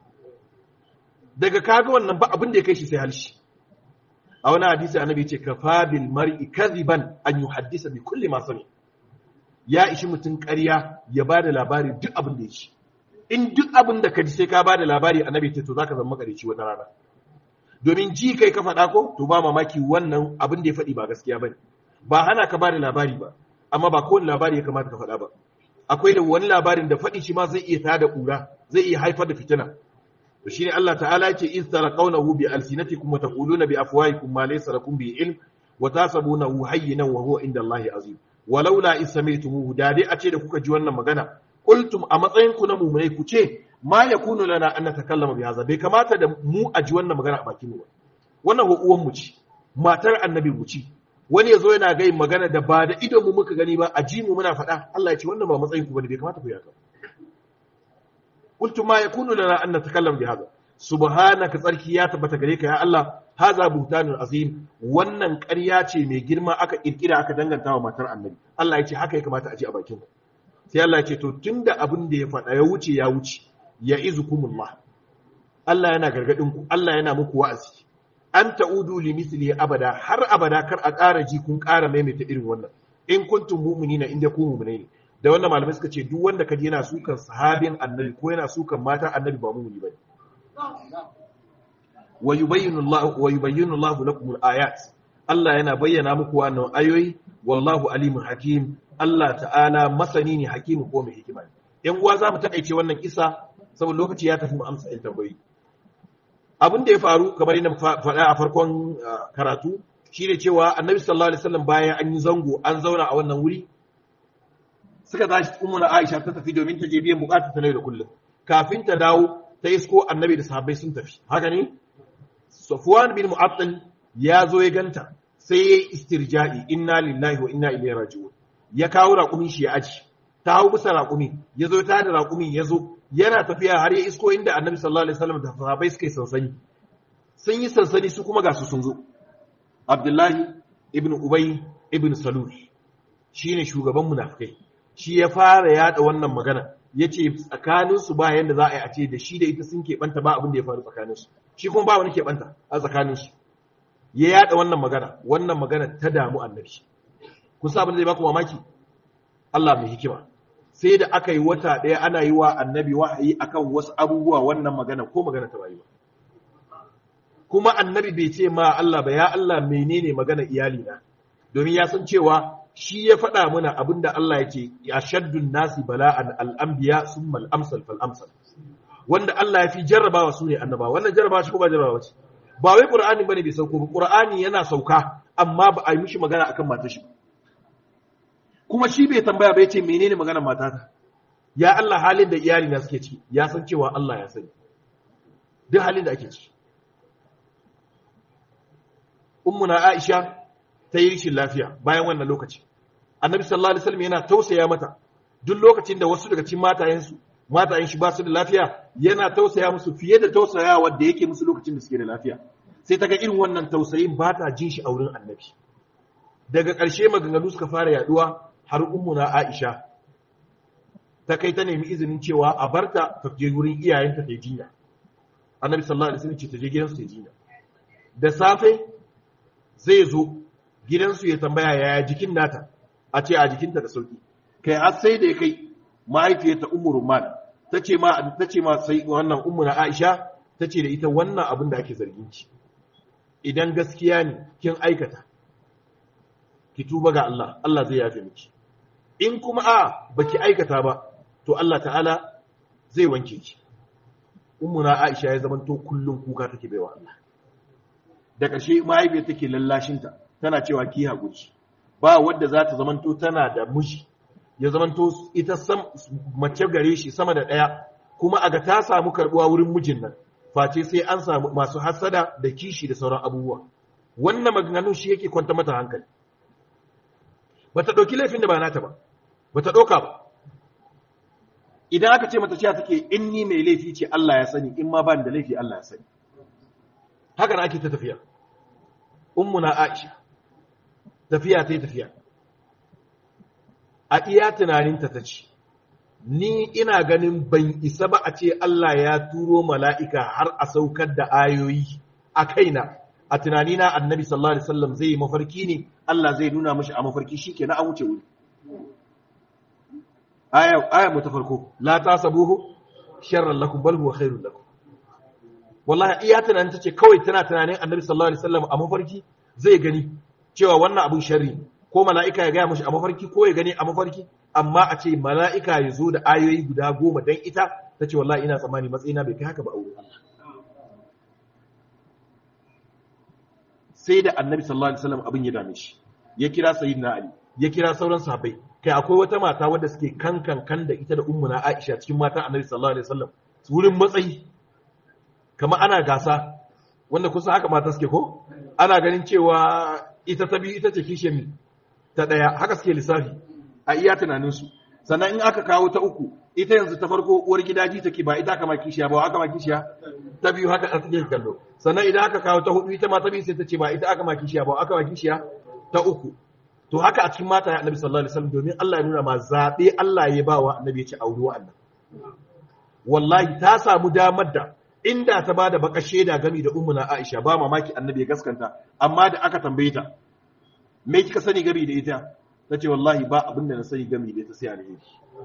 daga kaga wannan ba abin da ya kai shi sai halshe a wani hadisi annabi ya ce kafa bil mar'i kadhiban an yuhaddisa bi kulli ma sami ya ishi mutum ƙarya ya ba da labari duk abin da ya ci in duk abin da ka ji sai ka ba da labari annabi ce to zaka zama makarici wata rana domin ji kai ka faɗa ko to ba mamaki wannan abin da ya faɗi ba gaskiya bane ba hana ka ba da labari ba amma ba kowane labari ya kamata ka faɗa ba akwai da wani labarin da faɗi shi ma zai iya tada ƙura zai iya haifar da fitina to shine Allah ta'ala yake in tarqawnahu bi alsinatikum wa taquluna bi afwahikum ma laysa lakum bi ilm wa tasabunahu hayyinan wa huwa inda Allah azim walaula in sami'tumuhu da dai a ce da kuka ji wannan magana qultum a matsayin ku na mu'minai ku ce ma yakunu lana an natakallama bi hadha bai kamata da mu a ji wannan magana a bakin mu ba wannan uwan mu ce matar annabi mu ce wani yazo yana ga magana da ba da idon mu muka gani ba a ji mu muna faɗa Allah ya ce wannan ba matsayin ku bane bai kamata ku yi haka qultum ma yakunu lana an natakallama bi hadha subhanaka tsarki ya tabbata gare ka ya Allah haza buhtanun azim wannan ƙarya ce mai girma aka kirkira aka danganta wa matar annabi Allah ya ce haka ya kamata a ji a bakin ku sai Allah ya ce to tunda abin da ya faɗa ya wuce ya wuce ya izukumullah Allah yana gargadin ku Allah yana muku wa'azi an ta'udu li misli abada har abada kar a ƙara ji kun ƙara maimaita irin wannan in kuntum mu'minina inda ku mu'minai ne da wannan malamai suka ce duk wanda kaji yana sukan sahabin annabi ko yana sukan matan annabi ba mu'mini bane wa yubayyinu Allah wa yubayyinu Allah lakum al-ayat Allah yana bayyana muku wannan ayoyi wallahu alimun hakim Allah ta'ala masani ne hakimu ko mai hikima ne yan uwa zamu takaice wannan kisa saboda lokaci ya tafi mu amsa in tambayi abin da ya faru kamar yadda faɗa a farkon karatu shine cewa annabi sallallahu alaihi wasallam bayan an yi zango an zauna a wannan wuri suka tashi ummu na Aisha ta tafi domin ta je biyan bukatar ta da kullum kafin ta dawo ta isko annabi da sahabbai sun tafi haka ne Safwan bin Mu'attal ya zo ya ganta sai ya yi istirja'i inna lillahi wa inna ilaihi raji'un ya kawo raƙumin shi ya aji ta hau bisa raƙumi ya zo ta da raƙumin ya zo yana tafiya har ya isko inda annabi sallallahu alaihi wasallam da sahabbai suka yi sansani sun yi sansani su kuma ga su sun zo Abdullahi ibn Ubay ibn Salul shine shugaban munafikai shi ya fara yada wannan magana yace tsakanin su ba yanda za a yi a ce da shi da ita sun keɓanta ba abin da ya faru tsakanin su shi kuma ba wani keɓanta a tsakanin su ya yada wannan magana wannan magana ta damu annabi kun sa abin da zai baku mamaki Allah mai hikima sai da aka yi wata ɗaya ana yi wa annabi wahayi akan wasu abubuwa wannan magana ko magana ta bayi ba kuma annabi bai ce ma Allah ba ya Allah menene magana iyali na domin ya san cewa shi ya faɗa mana abinda Allah ya ce ya shaddun nasi bala'an al'ambiya sun mal'amsal fal'amsal wanda Allah ya fi jarrabawa su ne annaba wannan jarrabawa shi ko ba jarrabawa ce ba wai qur'ani bane bai sauko ba qur'ani yana sauka amma ba a yi mishi magana akan matar shi kuma shi bai tambaya bai ce menene magana matata ya Allah halin da iyali na suke ciki ya san cewa Allah ya sani duk halin da ake ciki ummuna Aisha ta yi rishin lafiya bayan wannan lokaci annabi sallallahu alaihi wasallam yana tausaya mata duk lokacin da wasu daga cikin matayensu matayen shi ba su da lafiya yana tausaya musu fiye da tausayawa da yake musu lokacin da suke da lafiya sai ta ga irin wannan tausayin ba ta jin shi a wurin annabi daga ƙarshe maganganu suka fara yaduwa har ummuna Aisha ta kai ta nemi izinin cewa a barta ta je wurin iyayenta ta yi jinya annabi sallallahu alaihi wasallam ce ta je gidansu ta yi jinya da safe zai zo gidansu ya tambaya yaya jikin nata a ce a jikinta da sauki kai har sai da ya kai mahaifiyarta ummu rumman ta ce ma ta ce ma sai wannan ummu na Aisha ta ce da ita wannan abin da ake zargin ki idan gaskiya ne kin aikata ki tuba ga Allah Allah zai yafe miki in kuma a baki aikata ba to Allah ta'ala zai wanke ki ummu na Aisha ya zamanto kullun kuka take baiwa Allah da ƙarshe mahaifiyar take lallashinta tana cewa ki haƙuri ba wadda za ta zamanto tana da miji ya zamanto ita mace gare shi sama da ɗaya kuma a ga ta samu karɓuwa wurin mijin nan face sai an samu masu hasada da kishi da sauran abubuwa wannan maganganun shi yake kwanta mata hankali ba ta ɗauki laifin da ba nata ba ba ta ɗauka ba idan aka ce mata cewa take in ni mai laifi ce Allah ya sani in ma ba da laifi Allah ya sani haka na ake ta tafiya ummuna Aisha tafiya ta yi tafiya a iya tunaninta ta ce ni ina ganin ban isa ba a ce Allah ya turo mala'ika har a saukar da ayoyi a kaina a tunanina annabi sallallahu alaihi wasallam zai yi mafarki ne Allah zai nuna mashi a mafarki shi ke na an wuce wuri aya mu ta farko la ta sabuhu sharran lakum bal huwa khairun lakum wallahi iya tunanin ta ce kawai tana tunanin annabi sallallahu alaihi wasallam a mafarki zai gani cewa wannan abun sharri ko mala'ika ya gaya mashi a mafarki ko ya gani a mafarki amma a ce mala'ika ya zo da ayoyi guda goma don ita ta ce wallahi ina tsammani matsayina bai kai haka ba a wurin Allah sai da annabi sallallahu alaihi wasallam abin ya dame shi ya kira sayyidina ali ya kira sauran sahabbai kai akwai wata mata wadda suke kankan kan da ita da ummuna aisha cikin matan annabi sallallahu alaihi wasallam wurin matsayi kamar ana gasa wanda kusa haka mata suke ko ana ganin cewa ita ta biyu ita ce kishe mi ta ɗaya haka suke lissafi a iya tunaninsu sannan in aka kawo ta uku ita yanzu ta farko uwar gidaji take ba ita aka ma kishiya ba aka ma kishiya ta biyu haka a take kallo sannan idan aka kawo ta hudu ita ma ta biyu sai ta ce ba ita aka ma kishiya ba aka ma kishiya ta uku to haka a cikin mata ya annabi sallallahu alaihi wasallam domin Allah ya nuna ma zabe Allah ya bawa annabi ya ce auri wa Allah wallahi ta samu damar da inda ta bada baka shaida gami da ummuna Aisha ba mamaki annabi ya gaskanta amma da aka tambaye ta me kika sani gami da ita tace wallahi ba abin da na sani gami da ita sai alheri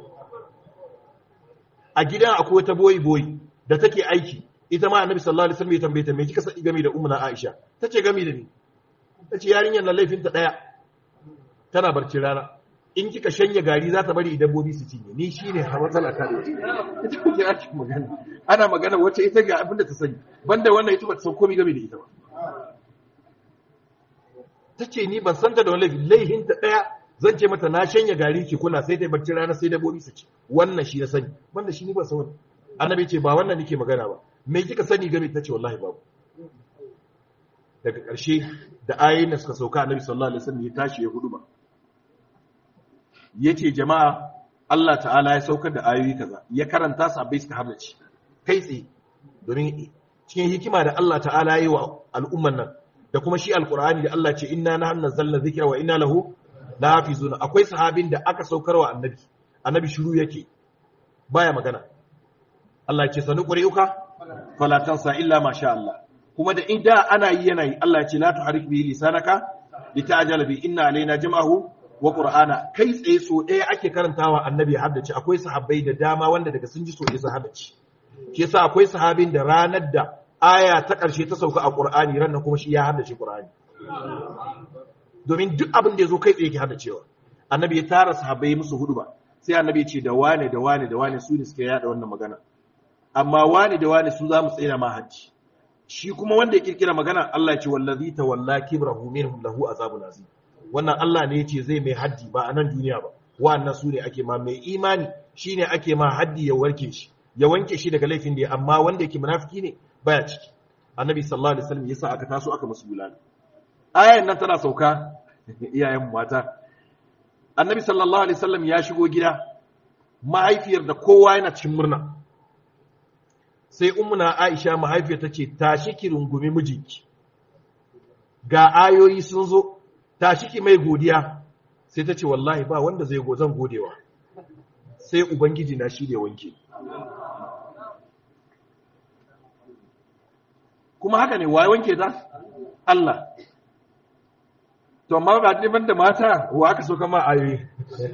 a gidan akwai wata boyi boyi da take aiki ita ma annabi sallallahu alaihi wasallam ya tambaye ta me kika sani gami da ummuna Aisha tace gami da ni tace yarinyar na laifinta daya tana barci rana in kika shanya gari za ta bari dabbobi su cinye ni shine har matsala ta da ita kuke ake magana ana magana wacce ita ga abin da ta sani banda wannan ita ba ta san komai game da ita ba tace ni ban san ta da wani laifi laifin ta daya zan ce mata na shanya gari ki kula sai ta barci rana sai dabbobi su ci wannan shi na sani banda shi ni ba san wannan annabi ce ba wannan nake magana ba me kika sani game ta ce wallahi babu daga ƙarshe da ayoyin da suka sauka annabi sallallahu alaihi wasallam ya tashi ya hudu ba yace jama'a Allah ta'ala ya saukar da ayoyi kaza ya karanta su abai suka harnace kai tsaye domin cikin hikima da Allah ta'ala yi wa al'umman nan da kuma shi alqur'ani da Allah ce inna nahnu nazzalna dhikra wa inna lahu lahafizuna akwai sahabin da aka saukar wa annabi annabi shiru yake baya magana Allah ya ce sanu quri'uka fala tansa illa ma sha Allah kuma da inda ana yi yana yi Allah ya ce la tuharik bihi lisanaka lita'jala bi inna alaina jam'ahu wa qur'ana kai tsaye so ɗaya ake karantawa annabi haddace akwai sahabbai da dama wanda daga sun ji so ɗaya sun haddace shi yasa akwai sahabin da ranar da aya ta ƙarshe ta sauka a qur'ani ran nan kuma shi ya haddace qur'ani domin duk abin da ya zo kai tsaye ke haddacewa annabi ya tara sahabbai musu hudu ba sai annabi ya ce da wane da wane da wane su ne suka yada wannan magana amma wane da wane su za mu tsaya ma hajji shi kuma wanda ya kirkira magana Allah ce wallazi tawalla kibrahu minhum lahu azabun azim wannan Allah ne yace zai mai haddi ba a nan duniya ba wannan su ne ake ma mai imani shine ake ma haddi ya warke shi ya wanke shi daga laifin da ya amma wanda yake munafiki ne baya ciki annabi sallallahu alaihi wasallam yasa aka taso aka musu bulala ayan nan tana sauka iyayen mata annabi sallallahu alaihi wasallam ya shigo gida mahaifiyar da kowa yana cikin murna sai ummuna aisha mahaifiyar ta ce tashi ki rungumi mijinki ga ayoyi sun zo tashi ki mai godiya sai ta ce wallahi ba wanda zai go zan godewa sai ubangiji na shi da wanke kuma haka ne waye wanke ta Allah to amma ba neman da mata wa aka so kama ayoyi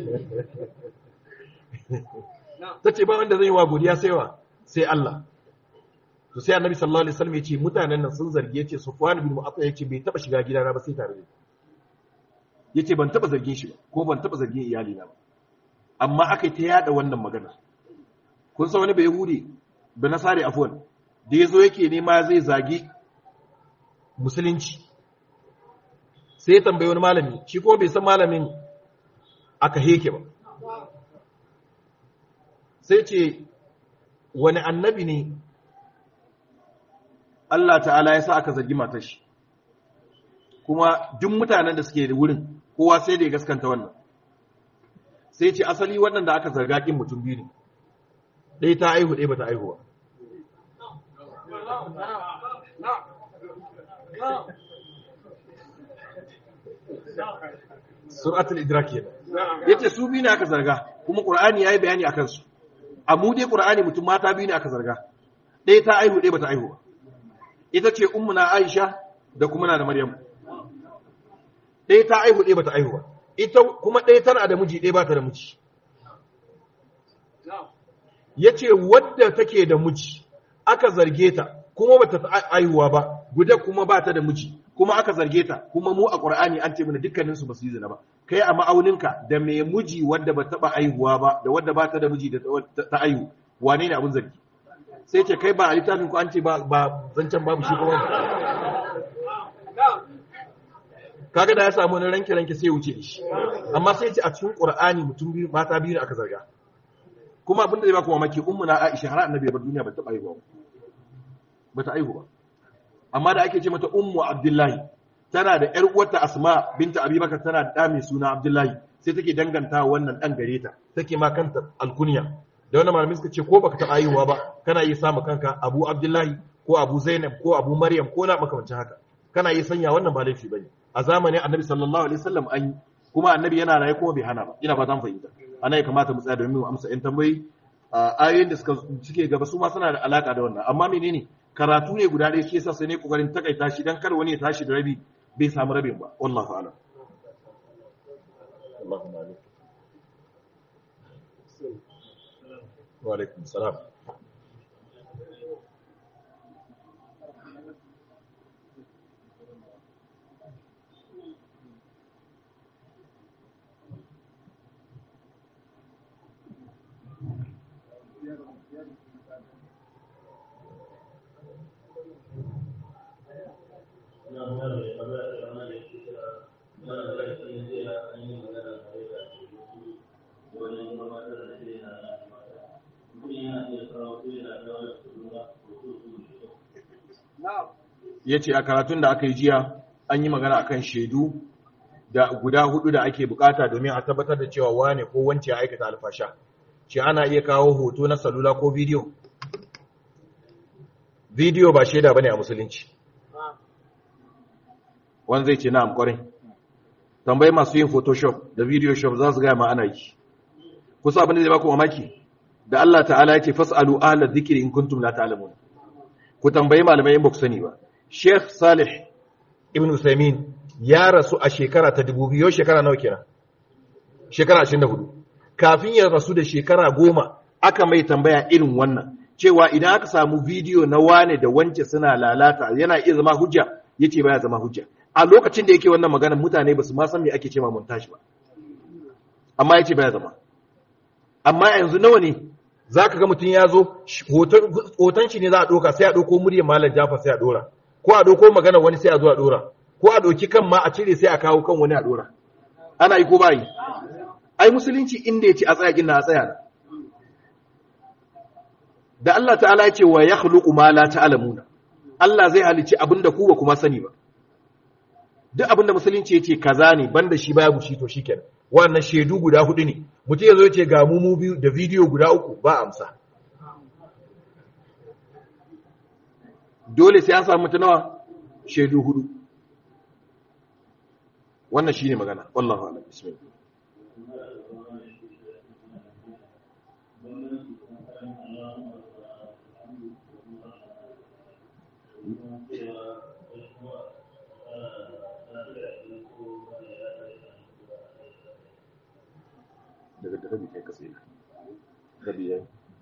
ta ce ba wanda zai yi wa godiya sai wa sai Allah to sai annabi sallallahu alaihi wasallam ya ce mutanen nan sun zarge ce Sufwan bin Mu'affal ya ce bai taba shiga gidana ba sai tare da yace ban taba zargin shi ba ko ban taba zargin iyali na ba amma aka ta yada wannan magana kun san wani bai yahudi da nasari afwan da yazo yake nema zai zagi musulunci sai ya tambayi wani malami shi ko bai san malamin aka heke ba sai ce wani annabi ne Allah ta'ala ya sa aka zargi matar shi kuma duk mutanen da suke da wurin kowa sai da ya gaskanta wannan sai ce asali waɗanda aka zarga kin mutum biyu ne ɗaya ta aihu ɗaya ba ta aihuwa suratul idrak yana yace su biyu ne aka zarga kuma qur'ani yayi bayani akan su a mu dai qur'ani mutum mata biyu ne aka zarga ɗaya ta aihu ɗaya ba ta aihu ba ita ce ummuna aisha da kuma na da maryam ɗaya ta aihu ɗaya ba ta aihu ba ita kuma ɗaya tana da miji ɗaya ba ta da miji ya ce wadda take da miji aka zarge ta kuma ba ta aihuwa ba guda kuma ba ta da miji kuma aka zarge ta kuma mu a ƙur'ani an ce mana dukkaninsu ba su yi zina ba kai a ma'auninka da mai miji wadda ba taɓa aihuwa ba da wadda ba ta da miji da ta aihu wane ne abin zargi sai ce kai ba a littafin ku an ce ba zancen babu shi kuma kaga da ya samu wani ranke ranke sai wuce shi amma sai ce a cikin qur'ani mutum biyu mata biyu ne aka zarga kuma abin da zai baka mamaki ummu na Aisha har annabi bar duniya ba ta aihuwa ba ta aihu ba amma da ake ce mata ummu Abdullahi tana da ƴar uwarta Asma binta Abubakar tana da ɗa mai suna Abdullahi sai take danganta wannan ɗan gare ta take ma kanta alkunya da wannan malamin suka ce ko baka taɓa aihuwa ba kana yi samu kanka Abu Abdullahi ko Abu Zainab ko Abu Maryam ko na makamancin haka kana yi sanya wannan ba laifi bane a zamanin Annabi sallallahu alaihi wasallam an yi kuma Annabi yana raye kuma bai hana ba ina ba zan fahimta ana ya kamata mu tsaya domin mu amsa ƴan tambayoyi ayoyin da suka suke gaba su ma suna da alaka da wannan amma menene karatu ne guda ɗaya shi yasa sai ne kokarin takaita shi dan kar wani ya tashi da rabi bai samu rabin ba wallahi a'lam Allahumma amin wa alaikum salam ya ce a karatun da aka yi jiya an yi magana akan shaidu da guda hudu da ake bukata domin a tabbatar da cewa wane ko wance ya aikata alfasha ce ana iya kawo hoto na salula ko bidiyo bidiyo ba shaida bane a musulunci wani zai ce na'am kwarai tambayi masu yin photoshop da video shop za su gaya ma ana yi kusa abin da zai baku mamaki da Allah ta'ala ya ce fas'alu ahla dhikri in kuntum la ta'lamun ku tambayi malamai in ba ku sani ba Sheikh Salih Ibn Usaimin ya rasu a shekara ta 2000 yau shekara nawa kenan shekara 24 kafin ya rasu da shekara goma aka mai tambaya irin wannan cewa idan aka samu bidiyo na wane da wance suna lalata yana iya zama hujja yace baya zama hujja a lokacin da yake wannan magana mutane ba su ma san me ake cewa montage ba amma yace baya zama amma yanzu nawa ne zaka ga mutum ya zo hoton shi ne za a doka sai a doko muryar malam Jafar sai a dora ko a doko magana wani sai a zo a dora ko a doki kan ma a cire sai a kawo kan wani a dora ana yi ko ba yi ai musulunci inda yace a tsaya gina a tsaya da Allah ta'ala ya ce wa yakhluqu ma la ta'lamuna Allah zai halici abinda ku ba kuma sani ba duk abinda musulunci yace kaza ne banda shi babu shi to shikenan wannan shedu guda hudu ne mutum yazo yace ga mu mu biyu da bidiyo guda uku ba amsa dole sai an samu mutunawa shedu hudu wannan shine magana wallahi a'lam bismillah daga da rabi kai ka tsaye rabi yayi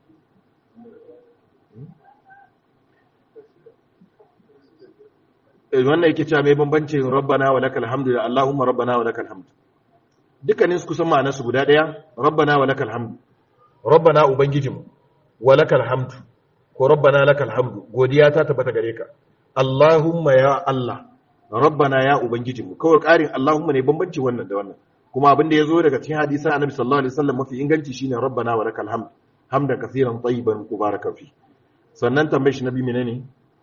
wannan yake cewa mai bambancin rabbana wa lakal hamdu da allahumma rabbana wa lakal hamdu dukkanin su kusan ma'anarsu guda daya rabbana wa lakal hamdu rabbana ubangijinmu wa lakal hamdu ko rabbana lakal hamdu godiya ta tabbata gare ka allahumma ya allah rabbana ya ubangijinmu kawai karin allahumma ne bambanci wannan da wannan kuma abin da ya zo daga cikin hadisan annabi sallallahu alaihi wasallam mafi inganci shine rabbana wa lakal hamd hamdan kaseeran tayyiban mubarakan fi sannan tambayar shi nabi menene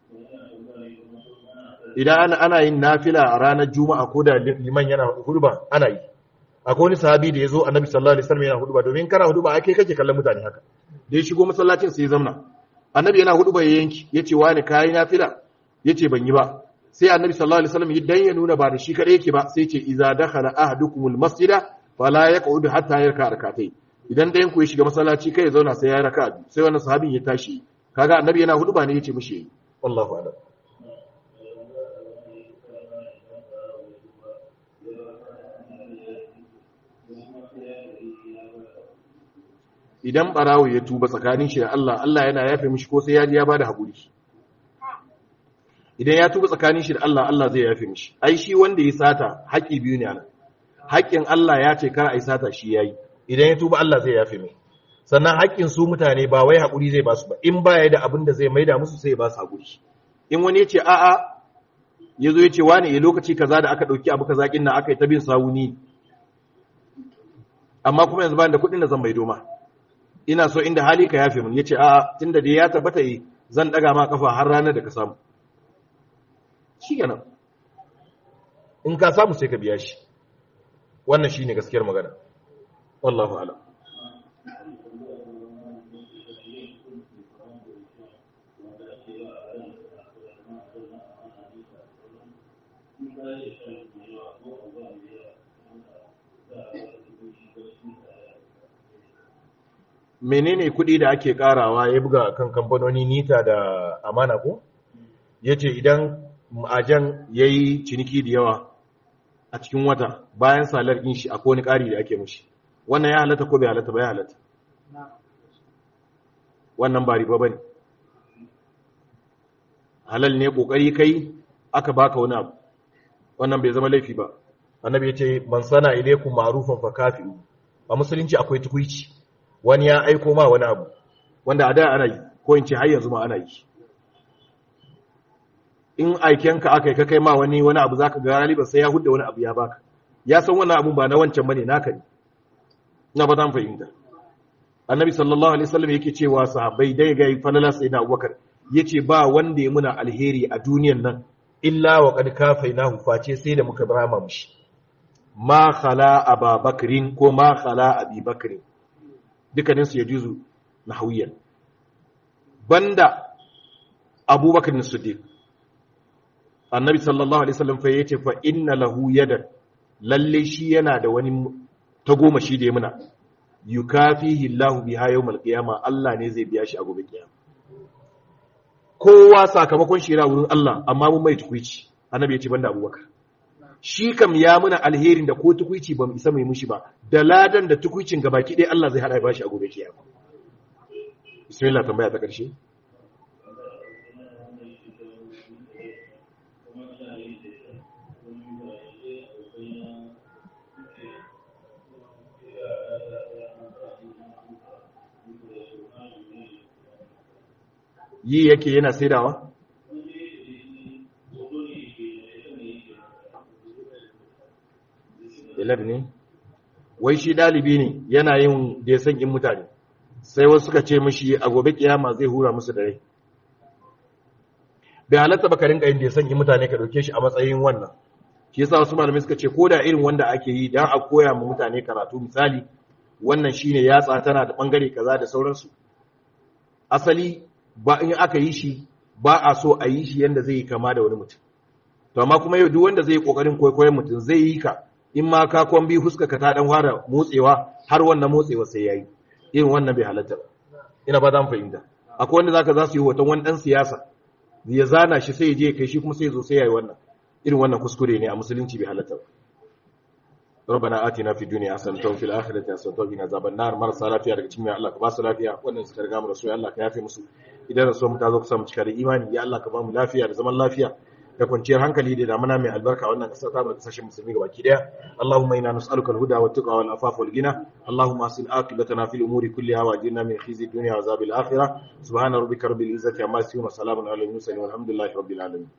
idan ana ana yin nafila a ranar juma'a ko da liman yana hudba ana yi akwai wani sahabi da ya zo annabi sallallahu alaihi wasallam yana hudba domin kana hudba ake kake kallon mutane haka da ya shigo masallacin sai ya zamna annabi yana hudba ya yanki yace wani kai nafila yace ban yi ba sai annabi sallallahu alaihi wasallam idan ya nuna ba da shi kadai yake ba sai ce idza dakhala ahadukumul masjida fala yaq'ud hatta yarka rakatai idan dayan ku ya shiga masallaci kai ya zauna sai ya raka biyu sai wannan sahabin ya tashi kaga annabi yana hudu ba ne yace mishi wallahu a'lam idan barawo ya tuba tsakanin shi da Allah Allah yana yafe mishi ko sai ya ji ya bada hakuri idan ya tuba tsakanin shi da Allah Allah zai yafe mishi ai shi wanda ya sata haƙi biyu ne ana haƙin Allah ya ce kar ai sata shi yayi idan ya tuba Allah zai yafe mai sannan haƙin su mutane ba wai haƙuri zai ba su ba in baya da abin da zai maida musu sai ya ba su haƙuri in wani ya ce a'a ya zo ya ce wani ya lokaci kaza da aka ɗauki abu kaza kin nan aka yi ta bin sawuni amma kuma yanzu ba da kuɗin da zan maido ma ina so inda hali ka yafe mun ya ce a'a tunda dai ya tabbata yi zan ɗaga ma kafa har ranar da ka samu shi kenan in ka samu sai ka biya shi wannan shi ne gaskiyar magana wallahu alam menene kuɗi da ake karawa ya buga kan kamfanoni nita da amana ko ya ce idan ma'ajan ya yi ciniki da yawa a cikin wata bayan salar ɗin shi akwai wani ƙari da ake mushi wannan ya halatta ko bai halatta ba ya halatta wannan ba riba ba ne halal ne ƙoƙari kai aka baka wani abu wannan bai zama laifi ba annabi ya ce man sana ilaikum ma'rufan fa kafi'u a musulunci akwai tukuici wani ya aiko ma wani abu wanda a da ana yi ko in ce har yanzu ma ana yi in aikenka aka yi ka kai ma wani wani abu zaka ga galiba sai ya hudda wani abu ya baka ya san wannan abu ba na wancan bane naka ne na ba zan fahimta annabi sallallahu alaihi wasallam yake cewa sahabbai dai ga falala sayyidina abubakar yace ba wanda ya muna alheri a duniyan nan illa wa qad kafainahu face sai da muka barama mushi ma khala ababakrin ko ma khala abibakrin dukkanin su yajuzu nahawiyan banda abubakar siddiq annabi sallallahu alaihi wasallam fa yace fa inna lahu yadan lalle shi yana da wani tagoma shi da ya muna yukafihi Allahu biha yawmal qiyama Allah ne zai biya shi a gobe kiyama kowa sakamakon shi yana wurin Allah amma mun mai tukuici annabi ya ce banda Abubakar shi kam ya muna alherin da ko tukuici ba mu isa mai mushi ba da ladan da tukuicin gabaki ɗaya Allah zai hada ya bashi a gobe kiyama bismillah tambaya ta ƙarshe yi yake yana saidawa? Elad ne? Wai shi ɗalibi ne yana yin da ya san in mutane, sai wasu suka ce mashi a gobe kiyama zai hura musu da rai. Bai halatta baka rinka yin da ya san in mutane ka ɗauke shi a matsayin wannan. Shi yasa wasu malamai suka ce ko da irin wanda ake yi don a koya ma mutane karatu misali wannan shine yatsa tana da bangare kaza da sauransu. Asali ba in aka yi shi ba a so a yi shi yadda zai yi kama da wani mutum to amma kuma yau duk wanda zai yi kokarin kwaikwayon mutum zai yi ka in ma ka kwan bi huska ka ta dan fara motsewa har wannan motsewa sai yayi irin wannan bai halatta ba ina ba zan fahimta akwai wanda zaka za su yi hoton wani dan siyasa ya zana shi sai ya je kai shi kuma sai ya zo sai yayi wannan irin wannan kuskure ne a musulunci bai halatta ba ربنا آتنا في الدنيا حسنة وفي الآخرة حسنة وقنا عذاب النار marasa lafiya daga cikin Allah ka ba su lafiya wannan suka riga mu rasu ya Allah ka yafe musu idan rasu mu ta zo kusa mu cika da imani ya Allah ka ba mu lafiya da zaman lafiya da kwanciyar hankali da damana mai albarka wannan kasar ta mu kasashen musulmi gabaki daya Allahumma inna nas'aluka al-huda wa tuqa wal afafa wal ghina Allahumma asil aqibatana fil umuri kulliha wa ajirna min khizyi dunya wa azabil akhirah subhana rabbika rabbil izzati amma yasifun wa salamun alal mursalin walhamdulillahi rabbil alamin